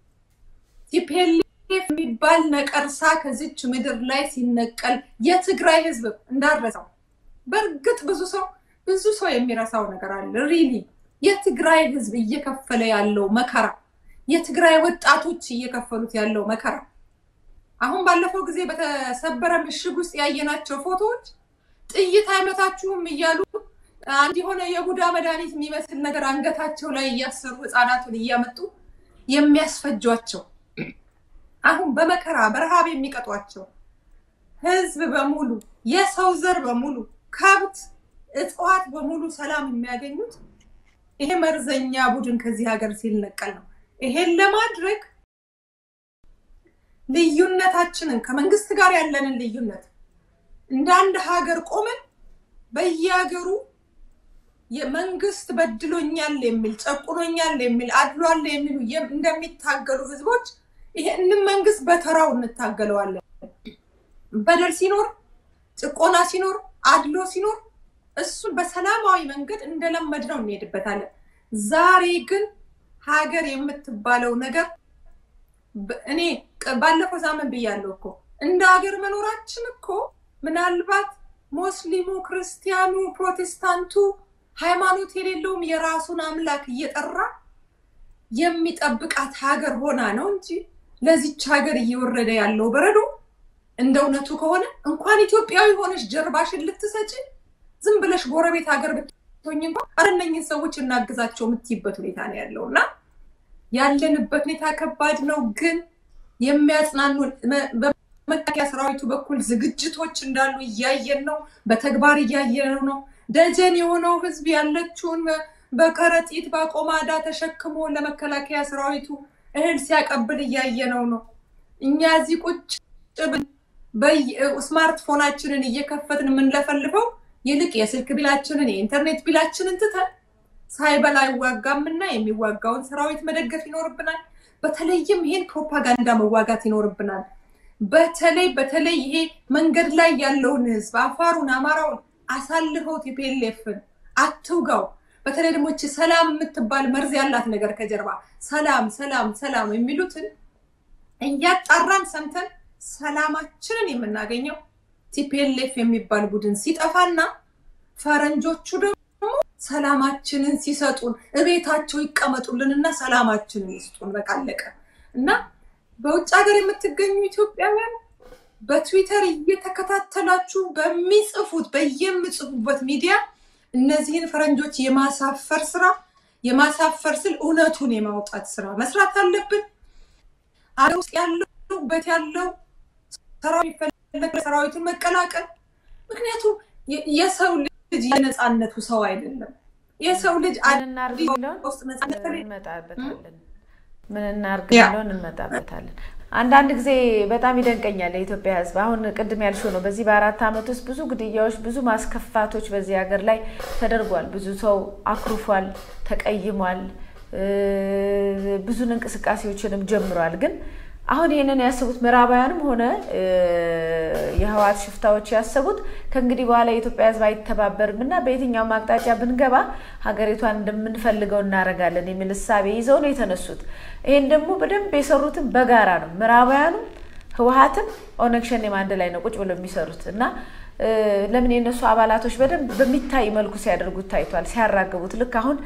ቲፒኤልኤፍ የሚባል ነቀርሳ ከዚች ምድር ላይ ሲነቀል የትግራይ ህዝብ እንዳረሰው በእርግጥ ብዙ ሰው ብዙ ሰው የሚረሳው ነገር አለ። ሪሊ የትግራይ ህዝብ እየከፈለ ያለው መከራ፣ የትግራይ ወጣቶች እየከፈሉት ያለው መከራ አሁን ባለፈው ጊዜ በተሰበረ ምሽግ ውስጥ ያየናቸው ፎቶዎች ጥይት አይመታችሁም እያሉ አንድ የሆነ የቡዳ መድኃኒት የሚመስል ነገር አንገታቸው ላይ እያሰሩ ህፃናቱን እያመጡ የሚያስፈጇቸው አሁን በመከራ በረሃብ የሚቀጧቸው ህዝብ በሙሉ የሰው ዘር በሙሉ ከብት፣ እጽዋት በሙሉ ሰላም የሚያገኙት ይሄ መርዘኛ ቡድን ከዚህ ሀገር ሲነቀል ነው። ይሄን ለማድረግ ልዩነታችንን ከመንግስት ጋር ያለንን ልዩነት እንደ አንድ ሀገር ቆመን በየሀገሩ የመንግስት በድሎኛል የሚል ጨቁኖኛል የሚል አድሏል የሚሉ እንደሚታገሉ ህዝቦች ይሄንን መንግስት በተራው እንታገለዋለን። በደል ሲኖር፣ ጭቆና ሲኖር፣ አድሎ ሲኖር እሱን በሰላማዊ መንገድ እንደለመድ ነው እንሄድበታለን። ዛሬ ግን ሀገር የምትባለው ነገር እኔ ባለፈው ሳምንት ብያለሁ እኮ እንደ ሀገር መኖራችን እኮ ምናልባት ሙስሊሙ፣ ክርስቲያኑ፣ ፕሮቴስታንቱ ሃይማኖት የሌለውም የራሱን አምላክ እየጠራ የሚጠብቃት ሀገር ሆና ነው እንጂ ለዚች ሀገር እየወረደ ያለው በረዶ እንደ እውነቱ ከሆነ እንኳን ኢትዮጵያዊ ሆነሽ ጀርባሽን ልትሰጪ ዝም ብለሽ ጎረቤት ሀገር ብትሆኝ እንኳን ኧረ እነኝህን ሰዎች እናግዛቸው የምትይበት ሁኔታ ነው ያለው እና ያለንበት ሁኔታ ከባድ ነው። ግን የሚያጽናኑን በመከላከያ ሰራዊቱ በኩል ዝግጅቶች እንዳሉ እያየን ነው። በተግባር እያየነው ነው። ደጀን የሆነው ህዝብ ያለችውን በከረጢት በቆማዳ ተሸክሞ ለመከላከያ ሰራዊቱ እህል ሲያቀብል እያየነው ነው። እኛ እዚህ ቁጭ ስማርትፎናችንን እየከፈትን የምንለፈልፈው ይልቅ የስልክ ቢላችንን የኢንተርኔት ቢላችንን ትተን ሳይበላ አይዋጋምና የሚዋጋውን ሰራዊት መደገፍ ይኖርብናል። በተለይም ይሄን ፕሮፓጋንዳ መዋጋት ይኖርብናል። በተለይ በተለይ ይሄ መንገድ ላይ ያለውን ህዝብ አፋሩን፣ አማራውን አሳልፈው ቲፒኤልኤፍን አትውጋው። በተለይ ደግሞ እቺ ሰላም የምትባል መርዝ ያላት ነገር ከጀርባ ሰላም ሰላም ሰላም የሚሉትን እያጣራን ሰምተን ሰላማችንን የምናገኘው ቲፒኤልኤፍ የሚባል ቡድን ሲጠፋና ፈረንጆቹ ደግሞ ሰላማችንን ሲሰጡን እቤታቸው ይቀመጡልንና ሰላማችንን ይስጡን። በቃ አለቀ። እና በውጭ ሀገር የምትገኙ ኢትዮጵያውያን በትዊተር እየተከታተላችሁ በሚጽፉት በየምጽፉበት ሚዲያ እነዚህን ፈረንጆች የማሳፈር ስራ የማሳፈር ስል እውነቱን የማውጣት ስራ መስራት አለብን። አገር ውስጥ ያለው በት ያለው ሰራዊቱን መቀላቀል ምክንያቱም የሰው ልጅ የነፃነቱ ሰው አይደለም። የሰው ልጅ ውስጥ ነፃነት እንመጣበታለን። ምን እናርግ የሚለውን እንመጣበታለን። አንዳንድ ጊዜ በጣም ይደንቀኛል የኢትዮጵያ ሕዝብ አሁን ቅድም ያልሽው ነው። በዚህ በአራት ዓመት ውስጥ ብዙ ግድያዎች፣ ብዙ ማስከፋቶች በዚህ ሀገር ላይ ተደርጓል። ብዙ ሰው አኩርፏል፣ ተቀይሟል፣ ብዙን እንቅስቃሴዎችንም ጀምሯል። ግን አሁን ይህንን ያሰቡት ምዕራባውያንም ሆነ የህወሓት ሽፍታዎች ያሰቡት ከእንግዲህ በኋላ የኢትዮጵያ ህዝብ አይተባበርም እና በየትኛውም አቅጣጫ ብንገባ ሀገሪቷን እንደምንፈልገው እናደርጋለን የሚል እሳቤ ይዘው ነው የተነሱት። ይህን ደግሞ በደንብ የሰሩትን በጋራ ነው። ምዕራባውያኑም ህወሓትም ኦነግ ሸኔም አንድ ላይ ነው ቁጭ ብለው የሚሰሩት እና ለምን የእነሱ አባላቶች በደንብ በሚታይ መልኩ ሲያደርጉት ታይቷል፣ ሲያራግቡት ልክ አሁን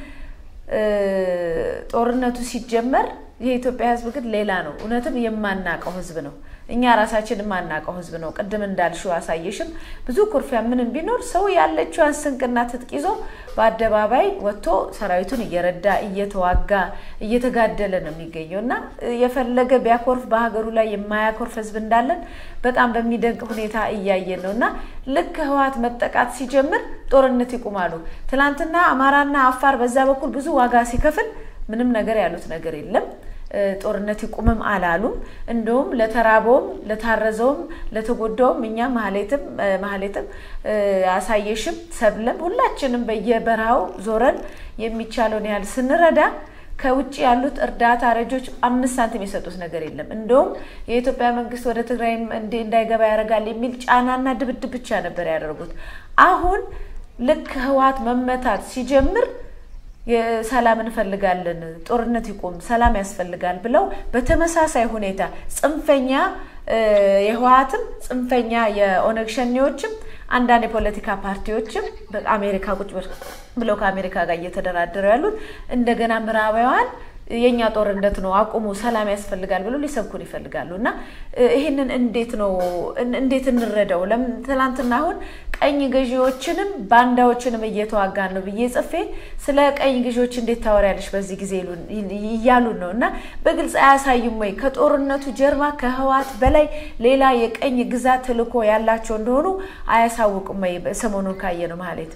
ጦርነቱ ሲጀመር የኢትዮጵያ ህዝብ ግን ሌላ ነው። እውነትም የማናቀው ህዝብ ነው። እኛ ራሳችን የማናቀው ህዝብ ነው። ቅድም እንዳልሽው አሳየሽም ብዙ ኩርፊያ ምንም ቢኖር ሰው ያለችዋን ስንቅና ትጥቅ ይዞ በአደባባይ ወጥቶ ሰራዊቱን እየረዳ እየተዋጋ እየተጋደለ ነው የሚገኘው እና የፈለገ ቢያኮርፍ በሀገሩ ላይ የማያኮርፍ ህዝብ እንዳለን በጣም በሚደንቅ ሁኔታ እያየን ነው እና ልክ ህወሓት መጠቃት ሲጀምር ጦርነት ይቁማሉ። ትናንትና አማራና አፋር በዛ በኩል ብዙ ዋጋ ሲከፍል ምንም ነገር ያሉት ነገር የለም። ጦርነት ይቁምም አላሉም። እንደውም ለተራበውም ለታረዘውም ለተጎዳውም እኛ ማህሌትም ማህሌትም አሳየሽም ሰብለም ሁላችንም በየበረሃው ዞረን የሚቻለውን ያህል ስንረዳ ከውጭ ያሉት እርዳታ ረጆች አምስት ሳንቲም የሰጡት ነገር የለም። እንደውም የኢትዮጵያ መንግስት ወደ ትግራይ እንዳይገባ ያደርጋል የሚል ጫናና ድብድብ ብቻ ነበር ያደርጉት። አሁን ልክ ህወሓት መመታት ሲጀምር ሰላም እንፈልጋለን፣ ጦርነት ይቁም፣ ሰላም ያስፈልጋል ብለው በተመሳሳይ ሁኔታ ጽንፈኛ የህወሓትም ጽንፈኛ የኦነግ ሸኔዎችም አንዳንድ የፖለቲካ ፓርቲዎችም በአሜሪካ ቁጭ ብለው ከአሜሪካ ጋር እየተደራደሩ ያሉት እንደገና ምዕራባውያን የእኛ ጦርነት ነው አቁሙ፣ ሰላም ያስፈልጋል ብሎ ሊሰብኩን ይፈልጋሉ። እና ይህንን እንዴት ነው እንዴት እንረዳው? ለምን ትናንትና አሁን ቀኝ ገዢዎችንም ባንዳዎችንም እየተዋጋን ነው ብዬ ጽፌ ስለ ቀኝ ገዢዎች እንዴት ታወሪያለሽ በዚህ ጊዜ እያሉን ነው። እና በግልጽ አያሳዩም ወይ ከጦርነቱ ጀርባ ከህወሓት በላይ ሌላ የቀኝ ግዛት ተልዕኮ ያላቸው እንደሆኑ አያሳውቁም ወይ? ሰሞኑን ካየ ነው ማለት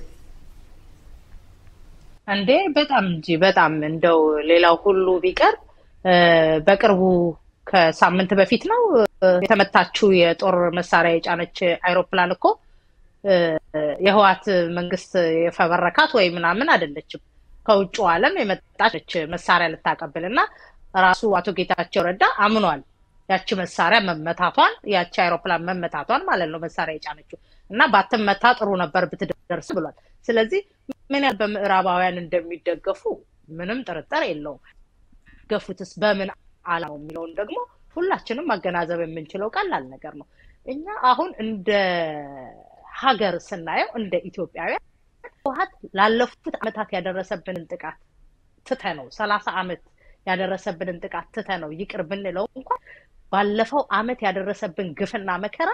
እንዴ በጣም እንጂ በጣም እንደው ሌላው ሁሉ ቢቀር በቅርቡ ከሳምንት በፊት ነው የተመታችው የጦር መሳሪያ የጫነች አይሮፕላን እኮ የህወሓት መንግስት የፈበረካት ወይ ምናምን አይደለችም። ከውጭ ዓለም የመጣች መሳሪያ ልታቀብል እና ራሱ አቶ ጌታቸው ረዳ አምኗል ያቺ መሳሪያ መመታቷን ያቺ አይሮፕላን መመታቷን ማለት ነው መሳሪያ የጫነችው እና ባትመታ ጥሩ ነበር ብትደርስ ብሏል። ስለዚህ ምን ያህል በምዕራባውያን እንደሚደገፉ ምንም ጥርጥር የለውም። ገፉትስ በምን አላማው የሚለውን ደግሞ ሁላችንም ማገናዘብ የምንችለው ቀላል ነገር ነው። እኛ አሁን እንደ ሀገር ስናየው እንደ ኢትዮጵያውያን ህወሓት ላለፉት ዓመታት ያደረሰብንን ጥቃት ትተነው ሰላሳ ዓመት ያደረሰብንን ጥቃት ትተ ነው ይቅር ብንለው እንኳን ባለፈው አመት ያደረሰብን ግፍና መከራ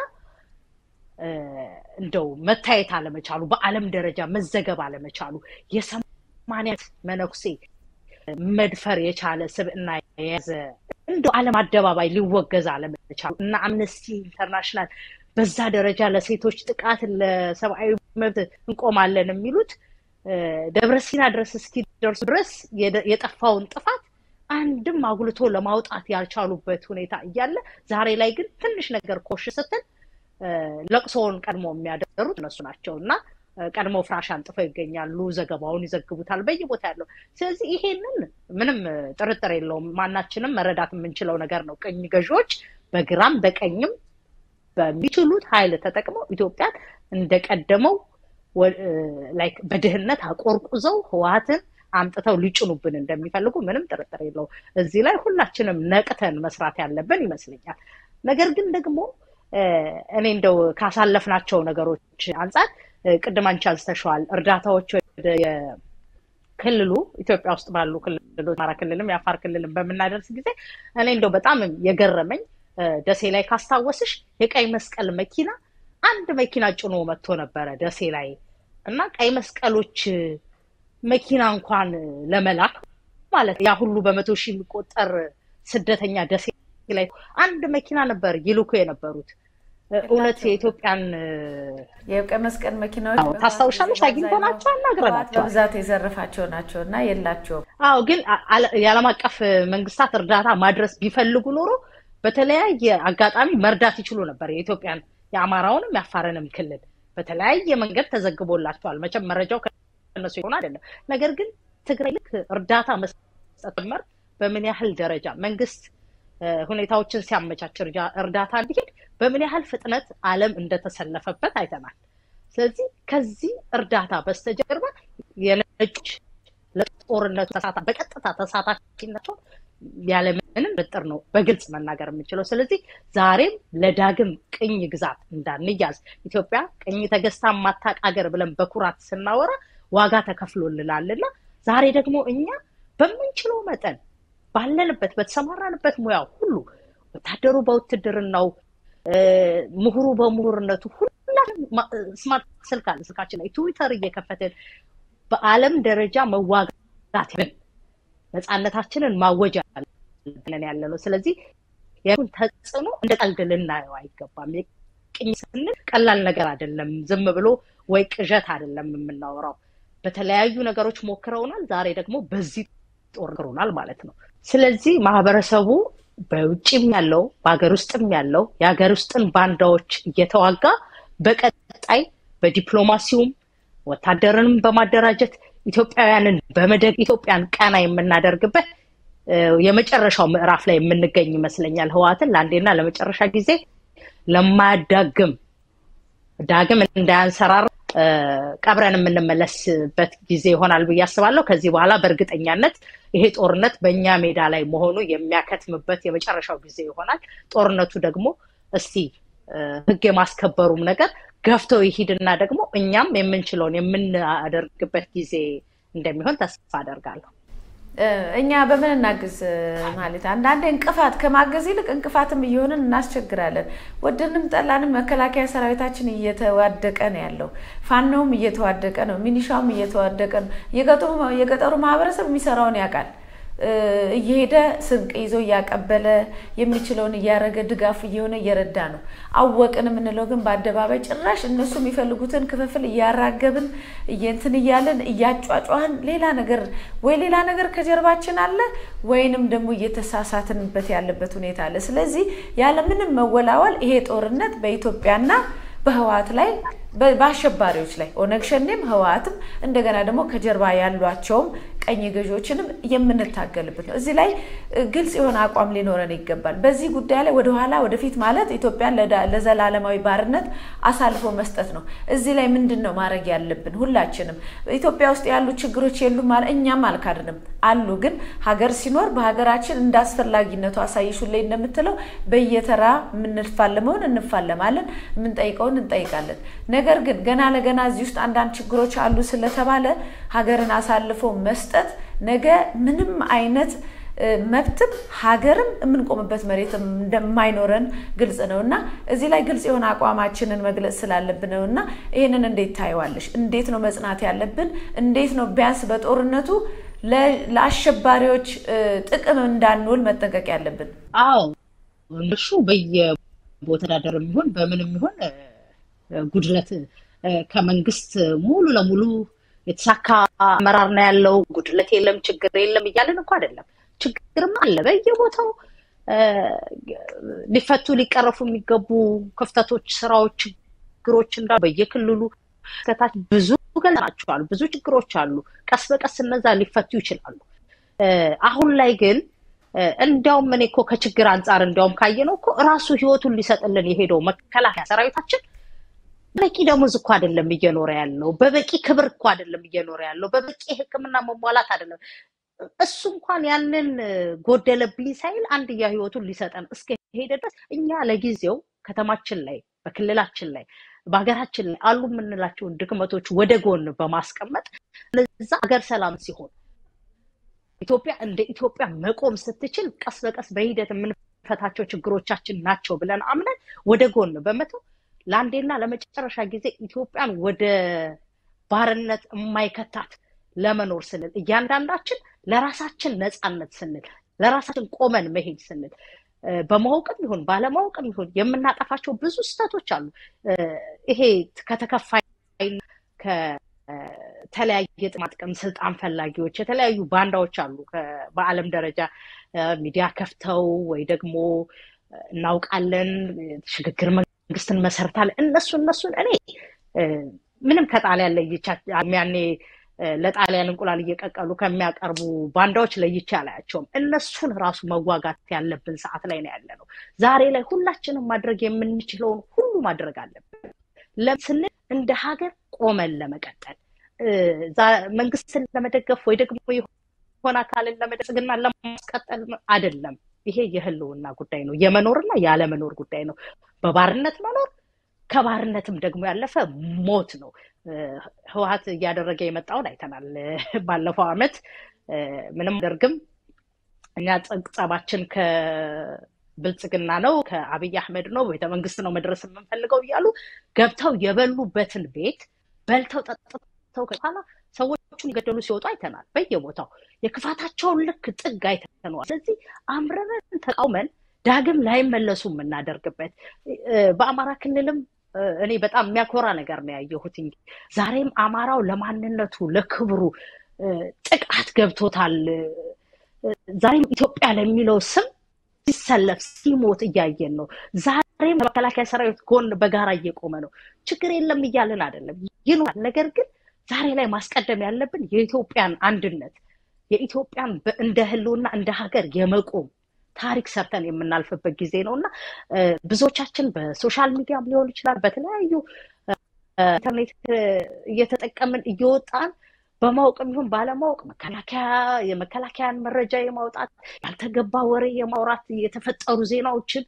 እንደው መታየት አለመቻሉ በዓለም ደረጃ መዘገብ አለመቻሉ የሰማንያ መነኩሴ መድፈር የቻለ ስብዕና የያዘ እንደው ዓለም አደባባይ ሊወገዝ አለመቻሉ እና አምነስቲ ኢንተርናሽናል በዛ ደረጃ ለሴቶች ጥቃት ለሰብአዊ መብት እንቆማለን የሚሉት ደብረ ሲና ድረስ እስኪደርሱ ድረስ የጠፋውን ጥፋት አንድም አጉልቶ ለማውጣት ያልቻሉበት ሁኔታ እያለ ዛሬ ላይ ግን ትንሽ ነገር ኮሽ ስትል ለቅሶውን ቀድሞ የሚያደሩት እነሱ ናቸው እና ቀድሞ ፍራሽ አንጥፈው ይገኛሉ። ዘገባውን ይዘግቡታል በየቦታ ያለው። ስለዚህ ይሄንን ምንም ጥርጥር የለውም ማናችንም መረዳት የምንችለው ነገር ነው። ቅኝ ገዢዎች በግራም በቀኝም በሚችሉት ኃይል ተጠቅመው ኢትዮጵያን እንደቀደመው ላይክ በድህነት አቆርቁዘው ህወሓትን አምጥተው ሊጭኑብን እንደሚፈልጉ ምንም ጥርጥር የለው። እዚህ ላይ ሁላችንም ነቅተን መስራት ያለብን ይመስለኛል። ነገር ግን ደግሞ እኔ እንደው ካሳለፍናቸው ነገሮች አንጻር ቅድም አንቺ አንስተሸዋል፣ እርዳታዎች ወደ ክልሉ ኢትዮጵያ ውስጥ ባሉ ክልሎች አማራ ክልልም የአፋር ክልልም በምናደርስ ጊዜ እኔ እንደው በጣም የገረመኝ ደሴ ላይ ካስታወስሽ የቀይ መስቀል መኪና አንድ መኪና ጭኖ መጥቶ ነበረ ደሴ ላይ እና ቀይ መስቀሎች መኪና እንኳን ለመላክ ማለት ያ ሁሉ በመቶ ሺህ የሚቆጠር ስደተኛ ደሴ ላይ አንድ መኪና ነበር ይልኩ የነበሩት። እውነት የኢትዮጵያን የቀይ መስቀል መኪናዎች ታስታውሻለሽ? አግኝተናቸው አናግረናቸው በብዛት የዘረፋቸው ናቸው እና የላቸውም። አዎ፣ ግን የዓለም አቀፍ መንግስታት እርዳታ ማድረስ ቢፈልጉ ኖሮ በተለያየ አጋጣሚ መርዳት ይችሉ ነበር። የኢትዮጵያን የአማራውንም የአፋርንም ክልል በተለያየ መንገድ ተዘግቦላቸዋል። መቼም መረጃው ከነሱ የሆነ አይደለም። ነገር ግን ትግራይ ልክ እርዳታ መስጠት ጀመር። በምን ያህል ደረጃ መንግስት ሁኔታዎችን ሲያመቻች እርዳታ እንዲሄድ በምን ያህል ፍጥነት ዓለም እንደተሰለፈበት አይተናል። ስለዚህ ከዚህ እርዳታ በስተጀርባ የነጮች ለጦርነቱ በቀጥታ ተሳታፊነቸው ያለምንም ጥርጥር ነው በግልጽ መናገር የምንችለው። ስለዚህ ዛሬም ለዳግም ቅኝ ግዛት እንዳንያዝ ኢትዮጵያ ቅኝ ተገዝታ ማታቅ ሀገር ብለን በኩራት ስናወራ ዋጋ ተከፍሎልናልና ዛሬ ደግሞ እኛ በምንችለው መጠን ባለንበት በተሰማራንበት ሙያ ሁሉ ወታደሩ በውትድርናው፣ ምሁሩ በምሁርነቱ ሁላችን ስማርት ስልክ አለ ስልካችን ላይ ትዊተር እየከፈትን በዓለም ደረጃ መዋጋት ነፃነታችንን ማወጅ ያለን ያለ ነው። ስለዚህ የሁን ተጽዕኖ እንደ ቀልድ ልናየው አይገባም። ቅኝ ስንል ቀላል ነገር አይደለም። ዝም ብሎ ወይ ቅዠት አይደለም የምናወራው። በተለያዩ ነገሮች ሞክረውናል። ዛሬ ደግሞ በዚህ ጦርክሮናል ማለት ነው። ስለዚህ ማህበረሰቡ በውጭም ያለው በሀገር ውስጥም ያለው የሀገር ውስጥን ባንዳዎች እየተዋጋ በቀጣይ በዲፕሎማሲውም ወታደርንም በማደራጀት ኢትዮጵያውያንን በመደግ ኢትዮጵያን ቀና የምናደርግበት የመጨረሻው ምዕራፍ ላይ የምንገኝ ይመስለኛል። ህወሓትን ለአንዴና ለመጨረሻ ጊዜ ለማያዳግም ዳግም እንዳያንሰራራ ቀብረን የምንመለስበት ጊዜ ይሆናል ብዬ አስባለሁ። ከዚህ በኋላ በእርግጠኛነት ይሄ ጦርነት በእኛ ሜዳ ላይ መሆኑ የሚያከትምበት የመጨረሻው ጊዜ ይሆናል። ጦርነቱ ደግሞ እስቲ ህግ የማስከበሩም ነገር ገፍተው ይሂድና ደግሞ እኛም የምንችለውን የምናደርግበት ጊዜ እንደሚሆን ተስፋ አደርጋለሁ። እኛ በምን እናግዝ ማለት አንዳንዴ እንቅፋት ከማገዝ ይልቅ እንቅፋትም እየሆንን እናስቸግራለን። ወደንም ጠላንም መከላከያ ሰራዊታችን እየተዋደቀ ነው ያለው። ፋኖውም እየተዋደቀ ነው፣ ሚኒሻውም እየተዋደቀ ነው። የገጠሩ ማህበረሰብ የሚሰራውን ያውቃል። እየሄደ ስንቅ ይዞ እያቀበለ የሚችለውን እያደረገ ድጋፍ እየሆነ እየረዳ ነው። አወቅን የምንለው ግን በአደባባይ ጭራሽ እነሱ የሚፈልጉትን ክፍፍል እያራገብን እንትን እያለን እያጫጫህን ሌላ ነገር ወይ ሌላ ነገር ከጀርባችን አለ ወይንም ደግሞ እየተሳሳትንበት ያለበት ሁኔታ አለ። ስለዚህ ያለምንም መወላወል ይሄ ጦርነት በኢትዮጵያና በህወሓት ላይ በአሸባሪዎች ላይ ኦነግ ሸኔም ህወሓትም እንደገና ደግሞ ከጀርባ ያሏቸውም ቀኝ ገዢዎችንም የምንታገልበት ነው። እዚህ ላይ ግልጽ የሆነ አቋም ሊኖረን ይገባል። በዚህ ጉዳይ ላይ ወደኋላ ወደፊት ማለት ኢትዮጵያን ለዘላለማዊ ባርነት አሳልፎ መስጠት ነው። እዚህ ላይ ምንድን ነው ማድረግ ያለብን? ሁላችንም ኢትዮጵያ ውስጥ ያሉ ችግሮች የሉም ማለት እኛም አልካድንም አሉ። ግን ሀገር ሲኖር በሀገራችን እንደ አስፈላጊነቱ አሳይሹ ላይ እንደምትለው በየተራ የምንፋለመውን እንፋለማለን፣ የምንጠይቀውን እንጠይቃለን። ነገር ግን ገና ለገና እዚህ ውስጥ አንዳንድ ችግሮች አሉ ስለተባለ ሀገርን አሳልፎ መስጠት ነገ ምንም አይነት መብትም ሀገርም የምንቆምበት መሬት እንደማይኖረን ግልጽ ነው እና እዚህ ላይ ግልጽ የሆነ አቋማችንን መግለጽ ስላለብን ነው እና ይህንን እንዴት ታየዋለሽ? እንዴት ነው መጽናት ያለብን? እንዴት ነው ቢያንስ በጦርነቱ ለአሸባሪዎች ጥቅም እንዳንውል መጠንቀቅ ያለብን? አዎ እነሱ በየቦታ ዳደር የሚሆን በምንም ይሆን ጉድለት ከመንግስት ሙሉ ለሙሉ የተሳካ አመራር ነው ያለው፣ ጉድለት የለም፣ ችግር የለም እያለን እኮ አይደለም። ችግርም አለ በየቦታው ሊፈቱ ሊቀረፉ የሚገቡ ክፍተቶች፣ ስራዎች፣ ችግሮች እንዳ በየክልሉ ከታች ብዙ ገልጸናቸዋል። ብዙ ችግሮች አሉ። ቀስ በቀስ እነዛ ሊፈቱ ይችላሉ። አሁን ላይ ግን እንዲያውም እኔ እኮ ከችግር አንጻር እንዲያውም ካየነው እኮ እራሱ ህይወቱን ሊሰጥልን የሄደው መከላከያ ሰራዊታችን በቂ ደሞዝ እኮ አይደለም እየኖረ ያለው። በበቂ ክብር እኮ አይደለም እየኖረ ያለው። በበቂ ሕክምና መሟላት አይደለም። እሱ እንኳን ያንን ጎደለብኝ ሳይል አንድያ ህይወቱን ሊሰጠን እስከሄደ ድረስ እኛ ለጊዜው ከተማችን ላይ በክልላችን ላይ በሀገራችን ላይ አሉ የምንላቸውን ድክመቶች ወደ ጎን በማስቀመጥ ለዛ ሀገር ሰላም ሲሆን ኢትዮጵያ እንደ ኢትዮጵያ መቆም ስትችል ቀስ በቀስ በሂደት የምንፈታቸው ችግሮቻችን ናቸው ብለን አምነን ወደ ጎን በመተው ለአንዴና ለመጨረሻ ጊዜ ኢትዮጵያን ወደ ባርነት የማይከታት ለመኖር ስንል እያንዳንዳችን ለራሳችን ነፃነት ስንል ለራሳችን ቆመን መሄድ ስንል በማወቅም ይሁን ባለማወቅም ይሁን የምናጠፋቸው ብዙ ስህተቶች አሉ። ይሄ ከተከፋይ ከተለያየ ጥቅማ ጥቅም ስልጣን ፈላጊዎች የተለያዩ ባንዳዎች አሉ። በዓለም ደረጃ ሚዲያ ከፍተው ወይ ደግሞ እናውቃለን ሽግግር መንግስትን መሰርታለን እነሱ እነሱን እኔ ምንም ከጣሊያን ለይቻ ያኔ ለጣሊያን እንቁላል እየቀቀሉ ከሚያቀርቡ ባንዳዎች ለይቼ አላያቸውም። እነሱን ራሱ መዋጋት ያለብን ሰዓት ላይ ነው ያለ ነው። ዛሬ ላይ ሁላችንም ማድረግ የምንችለውን ሁሉ ማድረግ አለብን ስንል እንደ ሀገር ቆመን ለመቀጠል መንግስትን ለመደገፍ ወይ ደግሞ የሆነ አካልን ለመደግና ለማስቀጠል አይደለም። ይሄ የህልውና ጉዳይ ነው። የመኖርና ያለመኖር ጉዳይ ነው። በባርነት መኖር ከባርነትም ደግሞ ያለፈ ሞት ነው። ህወሀት እያደረገ የመጣውን አይተናል። ባለፈው አመት ምንም አደርግም እኛ ጸባችን ከብልጽግና ነው ከአብይ አህመድ ነው ቤተመንግስት ነው መድረስ የምንፈልገው እያሉ ገብተው የበሉበትን ቤት በልተው ጠጥተው ከኋላ ሰዎቹን የገደሉ ሲወጡ አይተናል። በየቦታው የክፋታቸውን ልክ ጥግ አይተነዋል። ስለዚህ አምረን ተቃውመን ዳግም ላይመለሱ የምናደርግበት በአማራ ክልልም እኔ በጣም የሚያኮራ ነገር ነው ያየሁት። ዛሬም አማራው ለማንነቱ ለክብሩ ጥቃት ገብቶታል። ዛሬም ኢትዮጵያ ለሚለው ስም ሲሰለፍ ሲሞት እያየን ነው። ዛሬም ከመከላከያ ሰራዊት ጎን በጋራ እየቆመ ነው። ችግር የለም እያልን አይደለም፣ ይኖራል። ነገር ግን ዛሬ ላይ ማስቀደም ያለብን የኢትዮጵያን አንድነት የኢትዮጵያን እንደ ህልውና እንደ ሀገር የመቆም ታሪክ ሰርተን የምናልፍበት ጊዜ ነው እና ብዙዎቻችን በሶሻል ሚዲያም ሊሆን ይችላል በተለያዩ ኢንተርኔት እየተጠቀምን እየወጣን በማወቅም ይሁን ባለማወቅ መከላከያ የመከላከያን መረጃ የማውጣት ያልተገባ ወሬ የማውራት የተፈጠሩ ዜናዎችን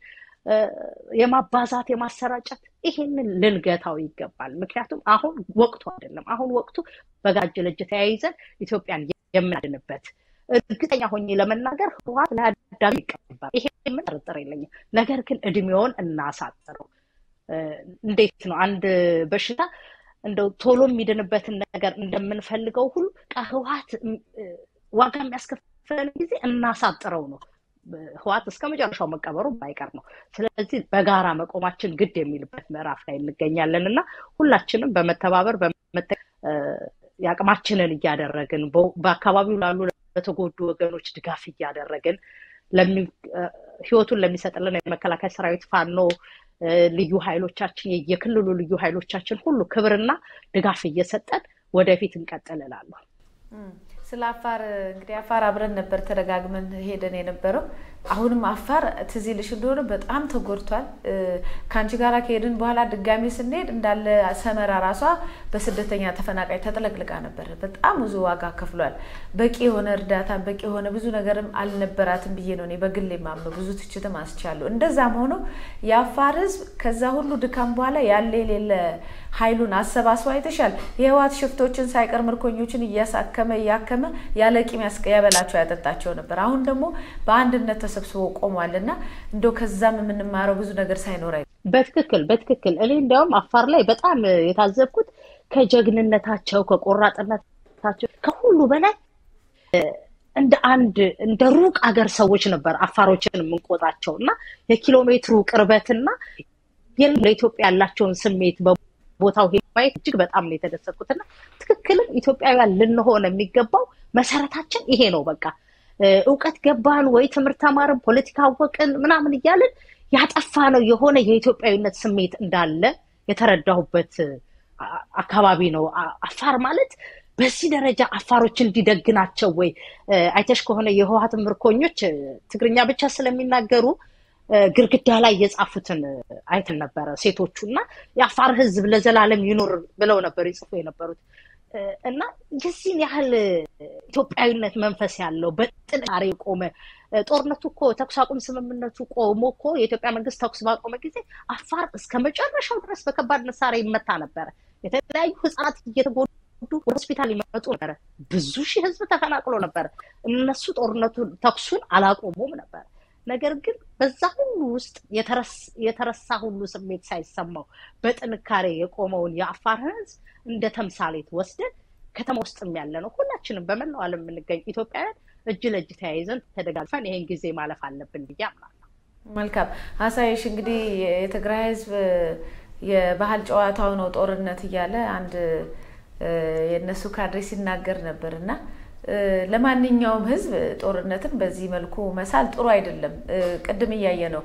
የማባዛት የማሰራጨት ይሄንን ልንገታው ይገባል። ምክንያቱም አሁን ወቅቱ አይደለም። አሁን ወቅቱ በጋጀ ለእጅ ተያይዘን ኢትዮጵያን የምናድንበት እርግጠኛ ሆኜ ለመናገር ህወሓት ለአዳሚ ይቀባል። ይሄ ምን ጥርጥር የለኝም። ነገር ግን እድሜውን እናሳጥረው። እንዴት ነው አንድ በሽታ እንደው ቶሎ የሚድንበትን ነገር እንደምንፈልገው ሁሉ ህወሓት ዋጋ የሚያስከፍለን ጊዜ እናሳጥረው ነው። ህወሓት እስከ መጨረሻው መቀበሩ ባይቀር ነው። ስለዚህ በጋራ መቆማችን ግድ የሚልበት ምዕራፍ ላይ እንገኛለን እና ሁላችንም በመተባበር በመተ የአቅማችንን እያደረግን በአካባቢው ላሉ ለተጎዱ ወገኖች ድጋፍ እያደረግን ህይወቱን ለሚሰጥልን የመከላከያ ሰራዊት ፋኖ ልዩ ኃይሎቻችን የክልሉ ልዩ ኃይሎቻችን ሁሉ ክብርና ድጋፍ እየሰጠን ወደፊት እንቀጥል እላለሁ። ስለ አፋር እንግዲህ አፋር አብረን ነበር ተደጋግመን ሄደን የነበረው። አሁንም አፋር ትዝ ይልሽ እንደሆነ በጣም ተጎድቷል። ከአንቺ ጋር ከሄድን በኋላ ድጋሚ ስንሄድ እንዳለ ሰመራ ራሷ በስደተኛ ተፈናቃይ ተጥለቅልቃ ነበር። በጣም ብዙ ዋጋ ከፍሏል። በቂ የሆነ እርዳታ በቂ የሆነ ብዙ ነገርም አልነበራትም ብዬ ነው እኔ በግሌ የማምነው። ብዙ ትችትም አስቻለሁ። እንደዛም ሆኖ የአፋር ህዝብ ከዛ ሁሉ ድካም በኋላ ያለ የሌለ ኃይሉን አሰባስቦ አይተሻል። የህወሓት ሽፍቶችን ሳይቀር ምርኮኞችን እያሳከመ እያከመ እያዳከመ ያለ ቂም ያበላቸው ያጠጣቸው ነበር። አሁን ደግሞ በአንድነት ተሰብስቦ ቆሟል እና እንደው ከዛም የምንማረው ብዙ ነገር ሳይኖር በትክክል በትክክል እኔ እንዲያውም አፋር ላይ በጣም የታዘብኩት ከጀግንነታቸው ከቆራጥነታቸው ከሁሉ በላይ እንደ አንድ እንደ ሩቅ አገር ሰዎች ነበር አፋሮችን የምንቆጣቸው እና የኪሎ ሜትሩ ቅርበትና ለኢትዮጵያ ያላቸውን ስሜት በቦታው ማየት እጅግ በጣም ነው የተደሰትኩት እና ትክክልም ኢትዮጵያውያን ልንሆን የሚገባው መሰረታችን ይሄ ነው። በቃ እውቀት ገባን ወይ ትምህርት ተማርን፣ ፖለቲካ አወቅን ምናምን እያልን ያጠፋ ነው የሆነ የኢትዮጵያዊነት ስሜት እንዳለ የተረዳሁበት አካባቢ ነው። አፋር ማለት በዚህ ደረጃ አፋሮች እንዲደግ ናቸው ወይ? አይተሽ ከሆነ የህወሓት ምርኮኞች ትግርኛ ብቻ ስለሚናገሩ ግድግዳ ላይ የጻፉትን አይተን ነበረ ሴቶቹ እና የአፋር ህዝብ ለዘላለም ይኖር ብለው ነበር ይጽፉ የነበሩት እና የዚህን ያህል ኢትዮጵያዊነት መንፈስ ያለው በጥንካሬ የቆመ ጦርነቱ እኮ ተኩስ አቁም ስምምነቱ ቆሞ እኮ የኢትዮጵያ መንግስት ተኩስ ባቆመ ጊዜ አፋር እስከ መጨረሻው ድረስ በከባድ መሳሪያ ይመታ ነበረ። የተለያዩ ህጻናት እየተጎዱ ወደ ሆስፒታል ይመጡ ነበረ። ብዙ ሺህ ህዝብ ተፈናቅሎ ነበረ። እነሱ ጦርነቱ ተኩሱን አላቆሙም ነበር። ነገር ግን በዛ ሁሉ ውስጥ የተረሳ ሁሉ ስሜት ሳይሰማው በጥንካሬ የቆመውን የአፋር ህዝብ እንደ ተምሳሌት ወስደን ከተማ ውስጥም ያለ ነው ሁላችንም በመላው ዓለም የምንገኝ ኢትዮጵያውያን እጅ ለእጅ ተያይዘን ተደጋግፈን ይሄን ጊዜ ማለፍ አለብን ብዬ አምናለሁ። መልካም አሳይሽ። እንግዲህ የትግራይ ህዝብ የባህል ጨዋታው ነው ጦርነት እያለ አንድ የእነሱ ካድሬ ሲናገር ነበር እና ለማንኛውም ህዝብ ጦርነትን በዚህ መልኩ መሳል ጥሩ አይደለም። ቅድም እያየ ነው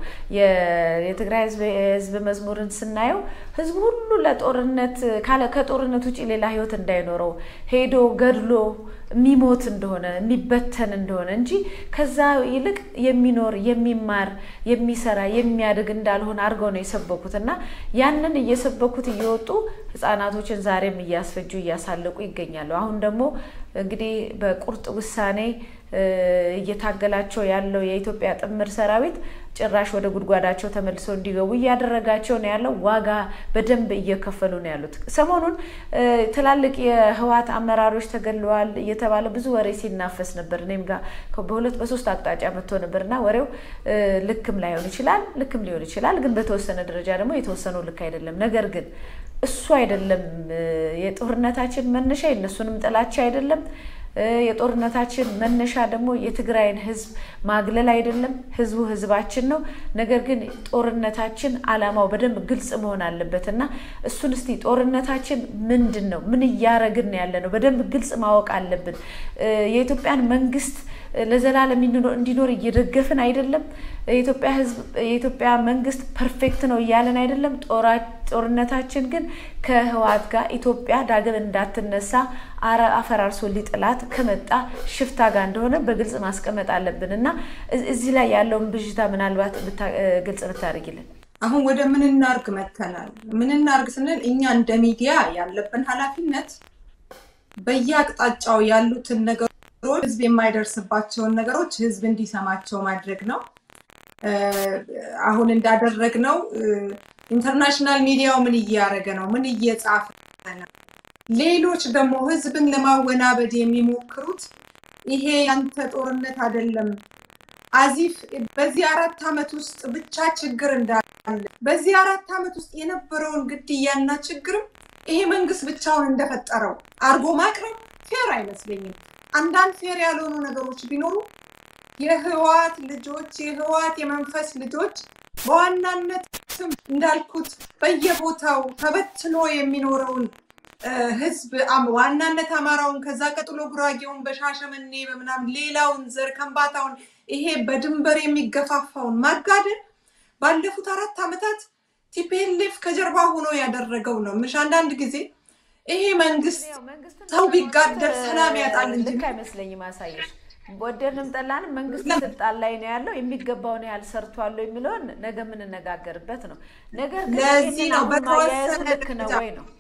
የትግራይ ህዝብ የህዝብ መዝሙርን ስናየው ህዝቡ ሁሉ ለጦርነት ከጦርነት ውጭ ሌላ ህይወት እንዳይኖረው ሄዶ ገድሎ የሚሞት እንደሆነ የሚበተን እንደሆነ እንጂ ከዛ ይልቅ የሚኖር የሚማር የሚሰራ የሚያድግ እንዳልሆነ አድርገው ነው የሰበኩት እና ያንን እየሰበኩት እየወጡ ህጻናቶችን ዛሬም እያስፈጁ እያሳለቁ ይገኛሉ። አሁን ደግሞ እንግዲህ በቁርጥ ውሳኔ እየታገላቸው ያለው የኢትዮጵያ ጥምር ሰራዊት ጭራሽ ወደ ጉድጓዳቸው ተመልሰው እንዲገቡ እያደረጋቸው ነው ያለው። ዋጋ በደንብ እየከፈሉ ነው ያሉት። ሰሞኑን ትላልቅ የህወሓት አመራሮች ተገለዋል እየተባለ ብዙ ወሬ ሲናፈስ ነበር። እኔም ጋር በሁለት በሶስት አቅጣጫ መጥቶ ነበር እና ወሬው ልክም ላይሆን ይችላል፣ ልክም ሊሆን ይችላል። ግን በተወሰነ ደረጃ ደግሞ የተወሰነው ልክ አይደለም። ነገር ግን እሱ አይደለም የጦርነታችን መነሻ፣ የእነሱንም ጥላቻ አይደለም። የጦርነታችን መነሻ ደግሞ የትግራይን ህዝብ ማግለል አይደለም። ህዝቡ ህዝባችን ነው። ነገር ግን ጦርነታችን አላማው በደንብ ግልጽ መሆን አለበት እና እሱን እስቲ ጦርነታችን ምንድን ነው? ምን እያረግን ያለ ነው? በደንብ ግልጽ ማወቅ አለብን። የኢትዮጵያን መንግስት ለዘላለም እንዲኖር እየደገፍን አይደለም። የኢትዮጵያ ህዝብ የኢትዮጵያ መንግስት ፐርፌክት ነው እያለን አይደለም። ጦርነታችን ግን ከህወሓት ጋር ኢትዮጵያ ዳግም እንዳትነሳ አፈራርሶ ሊጥላት ከመጣ ሽፍታ ጋር እንደሆነ በግልጽ ማስቀመጥ አለብን እና እዚህ ላይ ያለውን ብዥታ ምናልባት ግልጽ ብታደርጊልን። አሁን ወደ ምን እናርግ መተናል። ምን እናርግ ስንል እኛ እንደ ሚዲያ ያለብን ኃላፊነት በየአቅጣጫው ያሉትን ነገሮች ህዝብ የማይደርስባቸውን ነገሮች ህዝብ እንዲሰማቸው ማድረግ ነው። አሁን እንዳደረግነው ኢንተርናሽናል ሚዲያው ምን እያደረገ ነው? ምን እየጻፈ ነው? ሌሎች ደግሞ ህዝብን ለማወናበድ የሚሞክሩት ይሄ ያንተ ጦርነት አይደለም አዚፍ በዚህ አራት ዓመት ውስጥ ብቻ ችግር እንዳለ በዚህ አራት ዓመት ውስጥ የነበረውን ግድያና ችግርም ይሄ መንግስት ብቻውን እንደፈጠረው አርጎ ማቅረብ ፌር አይመስለኝም። አንዳንድ ፌር ያልሆኑ ነገሮች ቢኖሩ የህወሓት ልጆች የህወሓት የመንፈስ ልጆች በዋናነት እንዳልኩት በየቦታው ተበትኖ የሚኖረውን ህዝብ ዋናነት አማራውን፣ ከዛ ቀጥሎ ጉራጌውን፣ በሻሸመኔ በምናምን ሌላውን ዘር ከምባታውን ይሄ በድንበር የሚገፋፋውን ማጋደል ባለፉት አራት ዓመታት ቲፒኤልኤፍ ከጀርባ ሆኖ ያደረገው ነው። ምሽ አንዳንድ ጊዜ ይሄ መንግስት ሰው ቢጋደል ሰላም ያጣል እንጂ ልክ አይመስለኝም። አሳየሽ ወደድንም ጠላንም መንግስት ስልጣን ላይ ነው ያለው። የሚገባውን ያህል ሰርቷለሁ የሚለውን ነገ የምንነጋገርበት ነው። ነገር ግን ለዚህ ነው በተወሰነ ልክ ነው ወይ ነው?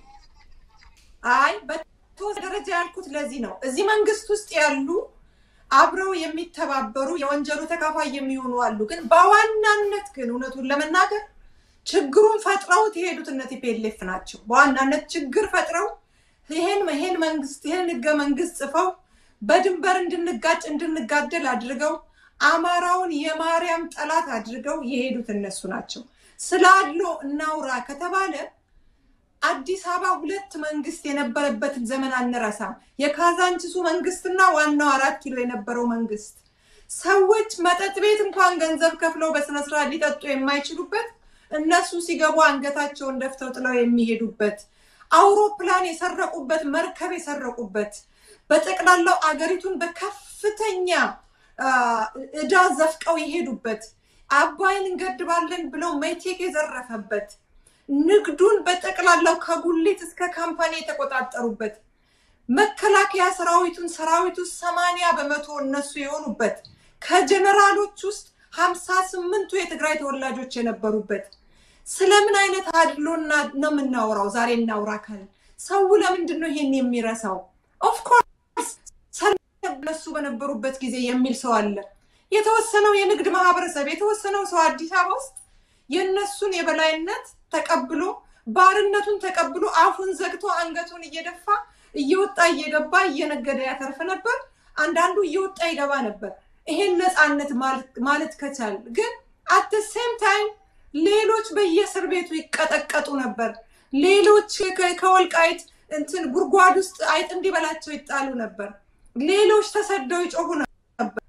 አይ በተወሰነ ደረጃ ያልኩት ለዚህ ነው። እዚህ መንግስት ውስጥ ያሉ አብረው የሚተባበሩ የወንጀሉ ተካፋይ የሚሆኑ አሉ። ግን በዋናነት ግን እውነቱን ለመናገር ችግሩን ፈጥረውት የሄዱት እነ ቲፒኤልኤፍ ናቸው። በዋናነት ችግር ፈጥረው ይሄን ይሄን መንግስት ይሄን ህገ መንግስት ጽፈው በድንበር እንድንጋጭ እንድንጋደል አድርገው አማራውን የማርያም ጠላት አድርገው የሄዱት እነሱ ናቸው። ስለ አድሎ እናውራ ከተባለ አዲስ አበባ ሁለት መንግስት የነበረበትን ዘመን አንረሳም። የካዛንችሱ መንግስትና ዋናው አራት ኪሎ የነበረው መንግስት ሰዎች መጠጥ ቤት እንኳን ገንዘብ ከፍለው በስነስርዓት ሊጠጡ የማይችሉበት እነሱ ሲገቡ አንገታቸውን ደፍተው ጥለው የሚሄዱበት አውሮፕላን የሰረቁበት መርከብ የሰረቁበት በጠቅላላው አገሪቱን በከፍተኛ እዳ ዘፍቀው የሄዱበት አባይን እንገድባለን ብለው ሜቴክ የዘረፈበት ንግዱን በጠቅላላው ከጉሊት እስከ ካምፓኒ የተቆጣጠሩበት መከላከያ ሰራዊቱን ሰራዊቱ ሰማንያ በመቶ እነሱ የሆኑበት ከጀነራሎች ውስጥ ሀምሳ ስምንቱ የትግራይ ተወላጆች የነበሩበት ስለምን አይነት አድሎና ነው የምናወራው? ዛሬ እናውራ ካለ ሰው ለምንድን ነው ይሄን የሚረሳው? ኦፍኮርስ እነሱ በነበሩበት ጊዜ የሚል ሰው አለ። የተወሰነው የንግድ ማህበረሰብ የተወሰነው ሰው አዲስ አበባ ውስጥ የእነሱን የበላይነት ተቀብሎ ባርነቱን ተቀብሎ አፉን ዘግቶ አንገቱን እየደፋ እየወጣ እየገባ እየነገደ ያተርፍ ነበር። አንዳንዱ እየወጣ ይገባ ነበር። ይሄን ነፃነት ማለት ከቻል ግን አት ሴም ታይም ሌሎች በየእስር ቤቱ ይቀጠቀጡ ነበር። ሌሎች ከወልቃይት እንትን ጉድጓድ ውስጥ አይጥ እንዲበላቸው ይጣሉ ነበር። ሌሎች ተሰደው ይጮሁ ነበር።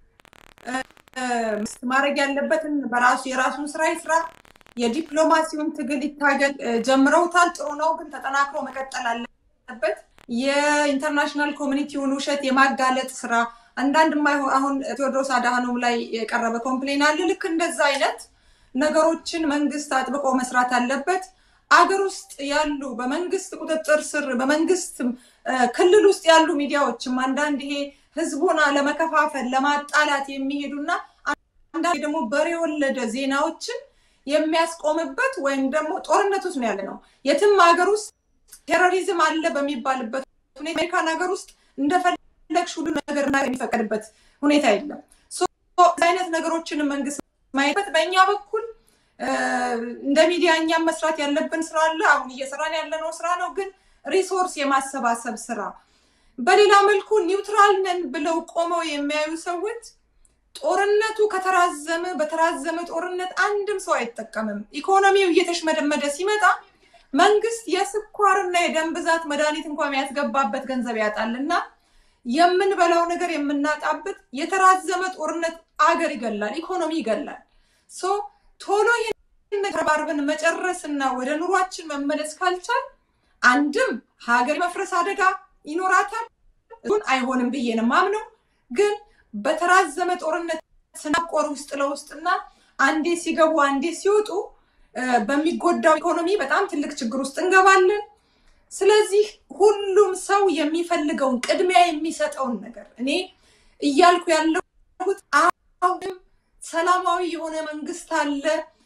ማድረግ ያለበትን በራሱ የራሱን ስራ ይስራ። የዲፕሎማሲውን ትግል ይታገል። ጀምረውታል፣ ጥሩ ነው፣ ግን ተጠናክሮ መቀጠል አለበት። የኢንተርናሽናል ኮሚኒቲውን ውሸት የማጋለጥ ስራ አንዳንድ አሁን ቴዎድሮስ አድሃኖም ላይ የቀረበ ኮምፕሌን አለ። ልክ እንደዛ አይነት ነገሮችን መንግስት አጥብቆ መስራት አለበት። አገር ውስጥ ያሉ በመንግስት ቁጥጥር ስር በመንግስት ክልል ውስጥ ያሉ ሚዲያዎችም አንዳንድ ይሄ ህዝቡን ለመከፋፈል ለማጣላት የሚሄዱና አንዳንድ ደግሞ በሬ የወለደ ዜናዎችን የሚያስቆምበት ወይም ደግሞ ጦርነት ውስጥ ነው ያለ ነው። የትም ሀገር ውስጥ ቴሮሪዝም አለ በሚባልበት ሁኔታ አሜሪካን ሀገር ውስጥ እንደፈለግሽ ሁሉ ነገር የሚፈቀድበት ሁኔታ የለም። አይነት ነገሮችን መንግስት ማየበት በእኛ በኩል እንደ ሚዲያ እኛም መስራት ያለብን ስራ አለ። አሁን እየሰራን ያለነው ስራ ነው፣ ግን ሪሶርስ የማሰባሰብ ስራ። በሌላ መልኩ ኒውትራል ነን ብለው ቆመው የሚያዩ ሰዎች ጦርነቱ ከተራዘመ በተራዘመ ጦርነት አንድም ሰው አይጠቀምም። ኢኮኖሚው እየተሽመደመደ ሲመጣ መንግስት የስኳርና የደም ብዛት መድኃኒት እንኳን የሚያስገባበት ገንዘብ ያጣል እና የምንበላው ነገር የምናጣበት የተራዘመ ጦርነት አገር ይገላል፣ ኢኮኖሚ ይገላል። ሶ ቶሎ ይህን ተባርበን መጨረስ እና ወደ ኑሯችን መመለስ ካልቻል አንድም ሀገር መፍረስ አደጋ ይኖራታል። እሱን አይሆንም ብዬ ነው የማምነው። ግን በተራዘመ ጦርነት ስናቆር ውስጥ ለውስጥና አንዴ ሲገቡ አንዴ ሲወጡ በሚጎዳው ኢኮኖሚ በጣም ትልቅ ችግር ውስጥ እንገባለን። ስለዚህ ሁሉም ሰው የሚፈልገውን ቅድሚያ የሚሰጠውን ነገር እኔ እያልኩ ያለሁት አሁንም ሰላማዊ የሆነ መንግስት አለ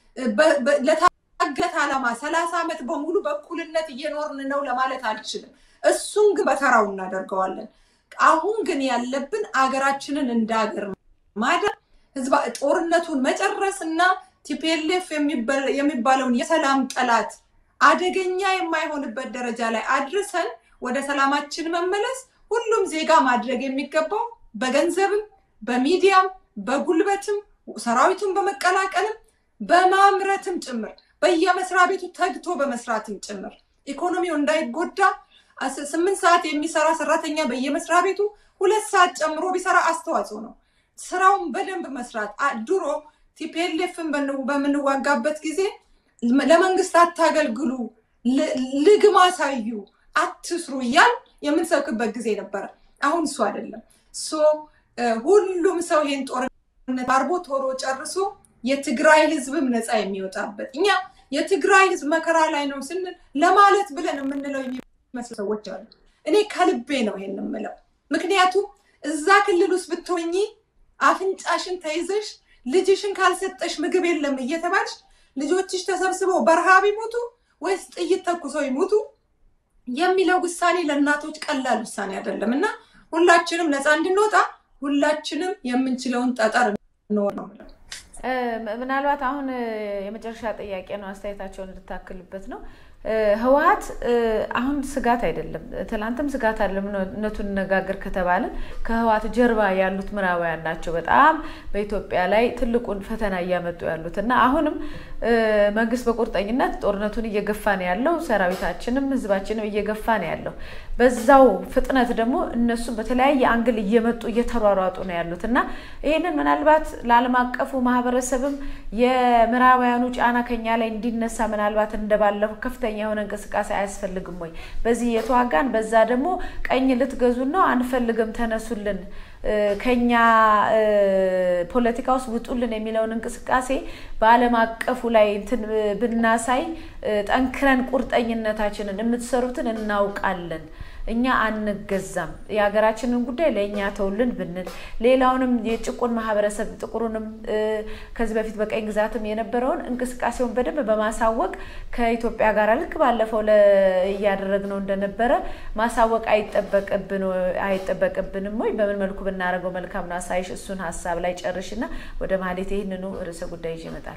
ለታገት ዓላማ ሰላሳ ዓመት በሙሉ በእኩልነት እየኖርን ነው ለማለት አልችልም። እሱን ግን በተራው እናደርገዋለን። አሁን ግን ያለብን አገራችንን እንደ ሀገር ማዳን ህዝባ ጦርነቱን መጨረስ እና ቲፒኤልኤፍ የሚባለውን የሰላም ጠላት አደገኛ የማይሆንበት ደረጃ ላይ አድርሰን ወደ ሰላማችን መመለስ ሁሉም ዜጋ ማድረግ የሚገባው በገንዘብም በሚዲያም በጉልበትም ሰራዊቱን በመቀላቀልም በማምረትም ጭምር በየመስሪያ ቤቱ ተግቶ በመስራትም ጭምር ኢኮኖሚው እንዳይጎዳ ስምንት ሰዓት የሚሰራ ሰራተኛ በየመስሪያ ቤቱ ሁለት ሰዓት ጨምሮ ቢሰራ አስተዋጽኦ ነው። ስራውን በደንብ መስራት ድሮ ቲፒኤልኤፍን በምንዋጋበት ጊዜ ለመንግስት አታገልግሉ፣ ልግም አሳዩ፣ አትስሩ እያል የምንሰብክበት ጊዜ ነበረ። አሁን እሱ አይደለም። ሁሉም ሰው ይሄን ጦርነት አርቦ ቶሎ ጨርሶ የትግራይ ህዝብም ነፃ የሚወጣበት እኛ የትግራይ ህዝብ መከራ ላይ ነው ስንል ለማለት ብለን የምንለው የሚመስሉ ሰዎች አሉ። እኔ ከልቤ ነው ይሄን የምለው። ምክንያቱም እዛ ክልል ውስጥ ብትሆኚ አፍንጫሽን ተይዘሽ ልጅሽን ካልሰጠሽ ምግብ የለም እየተባልሽ ልጆችሽ ተሰብስበው በረሃብ ይሞቱ ወይስ ጥይት ተኩሰው ይሞቱ የሚለው ውሳኔ ለእናቶች ቀላል ውሳኔ አይደለም እና ሁላችንም ነፃ እንድንወጣ ሁላችንም የምንችለውን ጠጠር እንወር ነው የምለው። ምናልባት አሁን የመጨረሻ ጥያቄ ነው፣ አስተያየታቸውን እንድታክልበት ነው። ህወሀት አሁን ስጋት አይደለም፣ ትላንትም ስጋት አይደለም። እውነቱን ነጋገር ከተባለ ከህወሀት ጀርባ ያሉት ምዕራባውያን ናቸው በጣም በኢትዮጵያ ላይ ትልቁን ፈተና እያመጡ ያሉት እና አሁንም መንግስት በቁርጠኝነት ጦርነቱን እየገፋ ነው ያለው። ሰራዊታችንም ህዝባችንም እየገፋ ነው ያለው። በዛው ፍጥነት ደግሞ እነሱ በተለያየ አንግል እየመጡ እየተሯሯጡ ነው ያሉት እና ይህንን ምናልባት ለዓለም አቀፉ ማህበረሰብም የምዕራባውያኑ ጫና ከኛ ላይ እንዲነሳ ምናልባት እንደባለፈው ከፍተኛ የሆነ እንቅስቃሴ አያስፈልግም ወይ? በዚህ የተዋጋን በዛ ደግሞ ቀኝ ልትገዙን ነው አንፈልግም፣ ተነሱልን ከኛ ፖለቲካ ውስጥ ውጡልን የሚለውን እንቅስቃሴ በዓለም አቀፉ ላይ እንትን ብናሳይ ጠንክረን ቁርጠኝነታችንን የምትሰሩትን እናውቃለን እኛ አንገዛም፣ የሀገራችንን ጉዳይ ለእኛ ተውልን ብንል ሌላውንም የጭቁን ማህበረሰብ ጥቁሩንም ከዚህ በፊት በቀኝ ግዛትም የነበረውን እንቅስቃሴውን በደንብ በማሳወቅ ከኢትዮጵያ ጋር ልክ ባለፈው እያደረግነው እንደነበረ ማሳወቅ አይጠበቅብንም ወይ? በምን መልኩ ብናደርገው መልካም ነው? አሳይሽ እሱን ሀሳብ ላይ ጨርሽና ወደ ማሌት ይህንኑ ርዕሰ ጉዳይ ይዤ እመጣለሁ።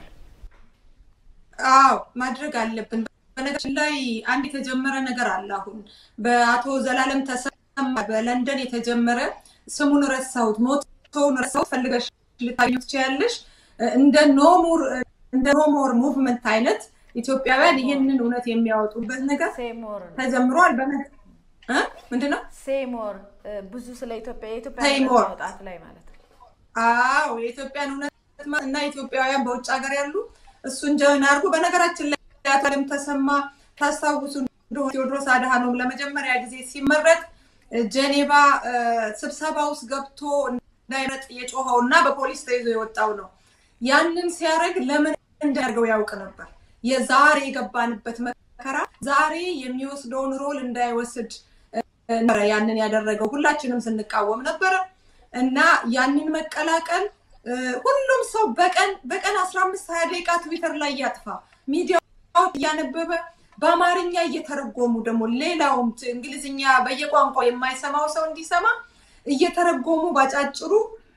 አዎ ማድረግ አለብን። በነገራችን ላይ አንድ የተጀመረ ነገር አለ። አሁን በአቶ ዘላለም ተሰማ በለንደን የተጀመረ ስሙን ረሳሁት፣ ሞቶውን ረሳሁት፣ ፈልገሽ ልታገኙ ትችያለሽ። እንደ ኖሙር እንደ ኖሞር ሙቭመንት አይነት ኢትዮጵያውያን ይህንን እውነት የሚያወጡበት ነገር ተጀምሯል። ምንድን ነው ሴሞር ብዙ ስለ ኢትዮጵያ የኢትዮጵያ ሴሞር ማውጣት ላይ ማለት ነው። አዎ የኢትዮጵያን እውነት እና ኢትዮጵያውያን በውጭ ሀገር ያሉ እሱን ጀን አድርጎ በነገራችን ላይ አቶ ዘላለም ተሰማ ታስታውሱ እንደሆነ ቴዎድሮስ አድሃኖም ለመጀመሪያ ጊዜ ሲመረጥ ጄኔቫ ስብሰባ ውስጥ ገብቶ እንዳይመጥ የጮኸው እና በፖሊስ ተይዞ የወጣው ነው። ያንን ሲያደርግ ለምን እንዳደርገው ያውቅ ነበር። የዛሬ የገባንበት መከራ ዛሬ የሚወስደውን ሮል እንዳይወስድ ነበረ ያንን ያደረገው። ሁላችንም ስንቃወም ነበረ እና ያንን መቀላቀል ሁሉም ሰው በቀን በቀን አስራ አምስት ሀያ ደቂቃ ትዊተር ላይ እያጥፋ ሚዲያ እያነበበ በአማርኛ እየተረጎሙ ደግሞ ሌላውም እንግሊዝኛ በየቋንቋው የማይሰማው ሰው እንዲሰማ እየተረጎሙ ባጫጭሩ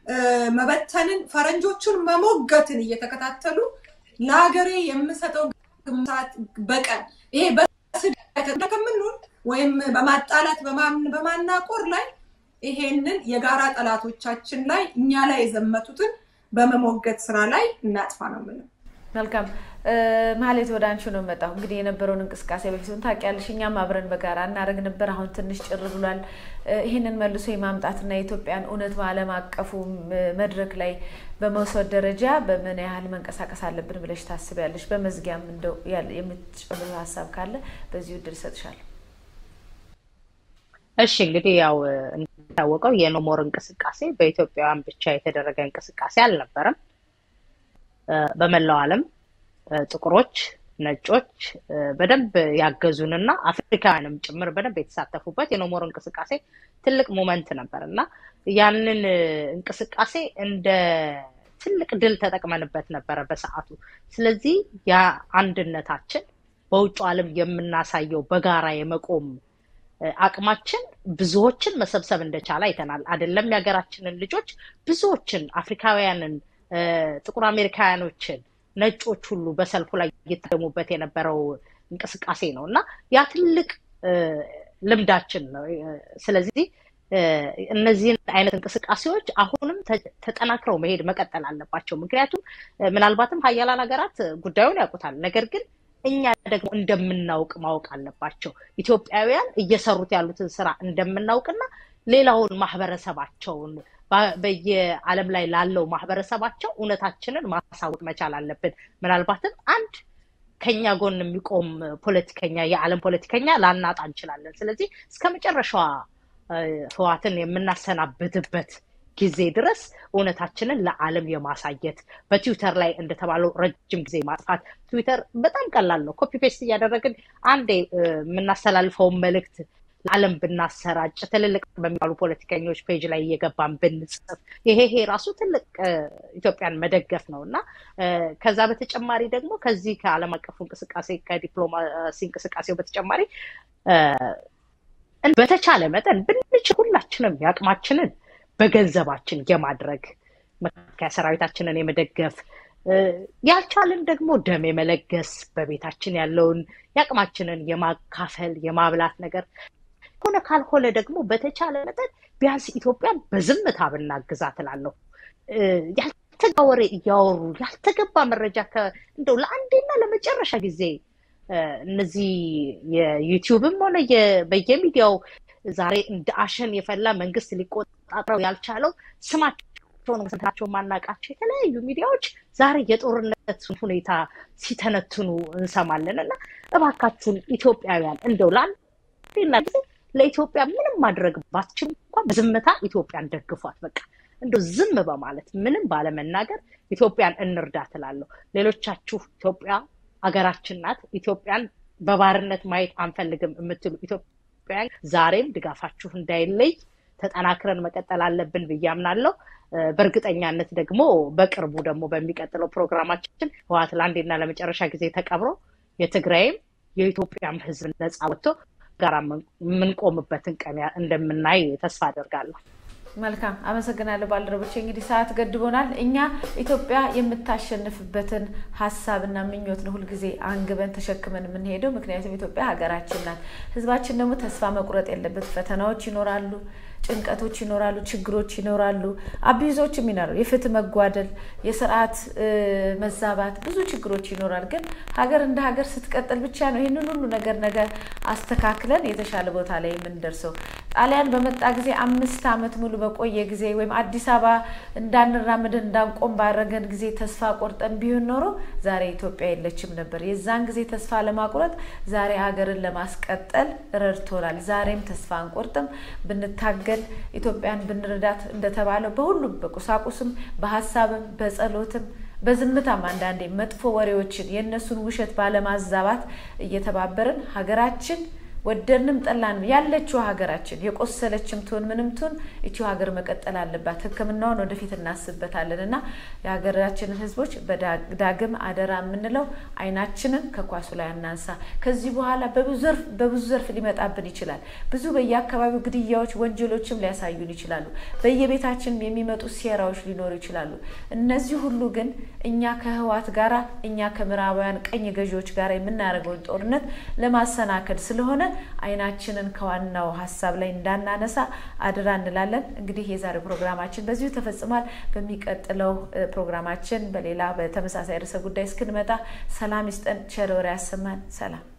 መበተንን ፈረንጆቹን መሞገትን እየተከታተሉ ለሀገሬ የምሰጠው ግምታት በቀን ይሄ በስደት ከምንውል ወይም በማጣላት በማናቆር ላይ ይሄንን የጋራ ጠላቶቻችን ላይ እኛ ላይ የዘመቱትን በመሞገት ስራ ላይ እናጥፋ ነው ምንም መልካም ማሌት ወደ አንቺ ነው መጣሁ። እንግዲህ የነበረውን እንቅስቃሴ በፊቱን ታውቂያለሽ፣ እኛም አብረን በጋራ እናደርግ ነበር። አሁን ትንሽ ጭር ብሏል። ይህንን መልሶ የማምጣትና የኢትዮጵያን እውነት በዓለም አቀፉ መድረክ ላይ በመውሰድ ደረጃ በምን ያህል መንቀሳቀስ አለብን ብለሽ ታስቢያለሽ? በመዝጊያም እንደው የምትጨምሩ ሀሳብ ካለ በዚሁ እድል እሰጥሻለሁ። እሺ እንግዲህ ያው እንደሚታወቀው የኖሞር እንቅስቃሴ በኢትዮጵያውያን ብቻ የተደረገ እንቅስቃሴ አልነበረም። በመላው ዓለም ጥቁሮች፣ ነጮች በደንብ ያገዙንና አፍሪካውያንም ጭምር በደንብ የተሳተፉበት የኖሞር እንቅስቃሴ ትልቅ ሞመንት ነበር እና ያንን እንቅስቃሴ እንደ ትልቅ ድል ተጠቅመንበት ነበረ በሰዓቱ። ስለዚህ ያ አንድነታችን በውጭ ዓለም የምናሳየው በጋራ የመቆም አቅማችን ብዙዎችን መሰብሰብ እንደቻለ አይተናል። አይደለም የሀገራችንን ልጆች ብዙዎችን አፍሪካውያንን ጥቁር አሜሪካውያኖችን ነጮች ሁሉ በሰልፉ ላይ እየታደሙበት የነበረው እንቅስቃሴ ነው እና ያ ትልቅ ልምዳችን ነው። ስለዚህ እነዚህን አይነት እንቅስቃሴዎች አሁንም ተጠናክረው መሄድ መቀጠል አለባቸው። ምክንያቱም ምናልባትም ሀያላን ሀገራት ጉዳዩን ያውቁታል። ነገር ግን እኛ ደግሞ እንደምናውቅ ማወቅ አለባቸው። ኢትዮጵያውያን እየሰሩት ያሉትን ስራ እንደምናውቅና ሌላውን ማህበረሰባቸውን በየዓለም ላይ ላለው ማህበረሰባቸው እውነታችንን ማሳወቅ መቻል አለብን። ምናልባትም አንድ ከኛ ጎን የሚቆም ፖለቲከኛ የዓለም ፖለቲከኛ ላናጣ እንችላለን። ስለዚህ እስከ መጨረሻዋ ህዋትን የምናሰናብትበት ጊዜ ድረስ እውነታችንን ለዓለም የማሳየት በትዊተር ላይ እንደተባለው ረጅም ጊዜ ማጥፋት። ትዊተር በጣም ቀላል ነው። ኮፒ ፔስት እያደረግን አንዴ የምናስተላልፈውን መልእክት ለዓለም ብናሰራጭ ትልልቅ በሚባሉ ፖለቲከኞች ፔጅ ላይ እየገባን ብንጽፍ ይሄ ይሄ ራሱ ትልቅ ኢትዮጵያን መደገፍ ነው እና ከዛ በተጨማሪ ደግሞ ከዚህ ከዓለም አቀፉ እንቅስቃሴ ከዲፕሎማሲ እንቅስቃሴው በተጨማሪ በተቻለ መጠን ብንችል ሁላችንም የአቅማችንን በገንዘባችን የማድረግ መከላከያ ሰራዊታችንን የመደገፍ ያልቻልን ደግሞ ደም የመለገስ በቤታችን ያለውን የአቅማችንን የማካፈል የማብላት ነገር ሆነ ካልሆነ ደግሞ በተቻለ መጠን ቢያንስ ኢትዮጵያን በዝምታ ብናግዛት እላለሁ። ያልተገባ ወሬ እያወሩ ያልተገባ መረጃ እንደው ለአንዴና ለመጨረሻ ጊዜ እነዚህ የዩቲዩብም ሆነ በየሚዲያው ዛሬ እንደ አሸን የፈላ መንግስት ሊቆጣጠረው ያልቻለው ስማቸውን ስንታቸው ማናቃቸው የተለያዩ ሚዲያዎች ዛሬ የጦርነት ሁኔታ ሲተነትኑ እንሰማለን እና እባካችሁን ኢትዮጵያውያን እንደው ለአንዴና ጊዜ ለኢትዮጵያ ምንም ማድረግ ባትችል እንኳን በዝምታ ኢትዮጵያን ደግፏት። በቃ እንደው ዝም በማለት ምንም ባለመናገር ኢትዮጵያን እንርዳ ትላለሁ። ሌሎቻችሁ ኢትዮጵያ አገራችን ናት፣ ኢትዮጵያን በባርነት ማየት አንፈልግም የምትሉ ኢትዮጵያውያን ዛሬም ድጋፋችሁ እንዳይለይ ተጠናክረን መቀጠል አለብን ብዬ አምናለሁ። በእርግጠኛነት ደግሞ በቅርቡ ደግሞ በሚቀጥለው ፕሮግራማችን ህወሓት ለአንዴና ለመጨረሻ ጊዜ ተቀብሮ የትግራይም የኢትዮጵያም ህዝብ ነፃ ወጥቶ ጋራ የምንቆምበትን ቀን እንደምናይ ተስፋ አደርጋለሁ። መልካም አመሰግናለሁ ባልደረቦች። እንግዲህ ሰዓት ገድቦናል። እኛ ኢትዮጵያ የምታሸንፍበትን ሀሳብና ምኞት ነው ሁልጊዜ አንግበን ተሸክመን የምንሄደው። ምክንያቱም ኢትዮጵያ ሀገራችን ናት። ህዝባችን ደግሞ ተስፋ መቁረጥ የለበት። ፈተናዎች ይኖራሉ፣ ጭንቀቶች ይኖራሉ፣ ችግሮች ይኖራሉ፣ አቢዞችም ይኖራሉ፣ የፍትህ መጓደል፣ የስርዓት መዛባት፣ ብዙ ችግሮች ይኖራል። ግን ሀገር እንደ ሀገር ስትቀጥል ብቻ ነው ይህንን ሁሉ ነገር ነገር አስተካክለን የተሻለ ቦታ ላይ የምንደርሰው። ጣሊያን በመጣ ጊዜ አምስት ዓመት ሙሉ በቆየ ጊዜ ወይም አዲስ አበባ እንዳንራምድ እንዳንቆም ባረገን ጊዜ ተስፋ ቆርጠን ቢሆን ኖሮ ዛሬ ኢትዮጵያ የለችም ነበር። የዛን ጊዜ ተስፋ ለማቁረጥ ዛሬ ሀገርን ለማስቀጠል ረድቶናል። ዛሬም ተስፋ አንቆርጥም። ብንታገል ኢትዮጵያን ብንረዳት እንደተባለው በሁሉም በቁሳቁስም፣ በሀሳብም፣ በጸሎትም በዝምታም አንዳንዴ መጥፎ ወሬዎችን የእነሱን ውሸት ባለማዛባት እየተባበርን ሀገራችን ወደድንም ጠላንም ያለችው ሀገራችን የቆሰለችም ትሆን ምንም ትሆን ይቺው ሀገር መቀጠል አለባት። ሕክምናውን ወደፊት እናስበታለን እና የሀገራችንን ሕዝቦች በዳግም አደራ የምንለው አይናችንን ከኳሱ ላይ አናንሳ። ከዚህ በኋላ በብዙ ዘርፍ ሊመጣብን ይችላል። ብዙ በየአካባቢው ግድያዎች፣ ወንጀሎችም ሊያሳዩን ይችላሉ። በየቤታችን የሚመጡ ሴራዎች ሊኖሩ ይችላሉ። እነዚህ ሁሉ ግን እኛ ከህዋት ጋራ እኛ ከምዕራባውያን ቀኝ ገዢዎች ጋር የምናደርገውን ጦርነት ለማሰናከል ስለሆነ አይናችንን ከዋናው ሀሳብ ላይ እንዳናነሳ አድራ እንላለን። እንግዲህ የዛሬው ፕሮግራማችን በዚሁ ተፈጽሟል። በሚቀጥለው ፕሮግራማችን በሌላ በተመሳሳይ ርዕሰ ጉዳይ እስክንመጣ ሰላም ይስጠን፣ ቸር ወሬ ያሰማን። ሰላም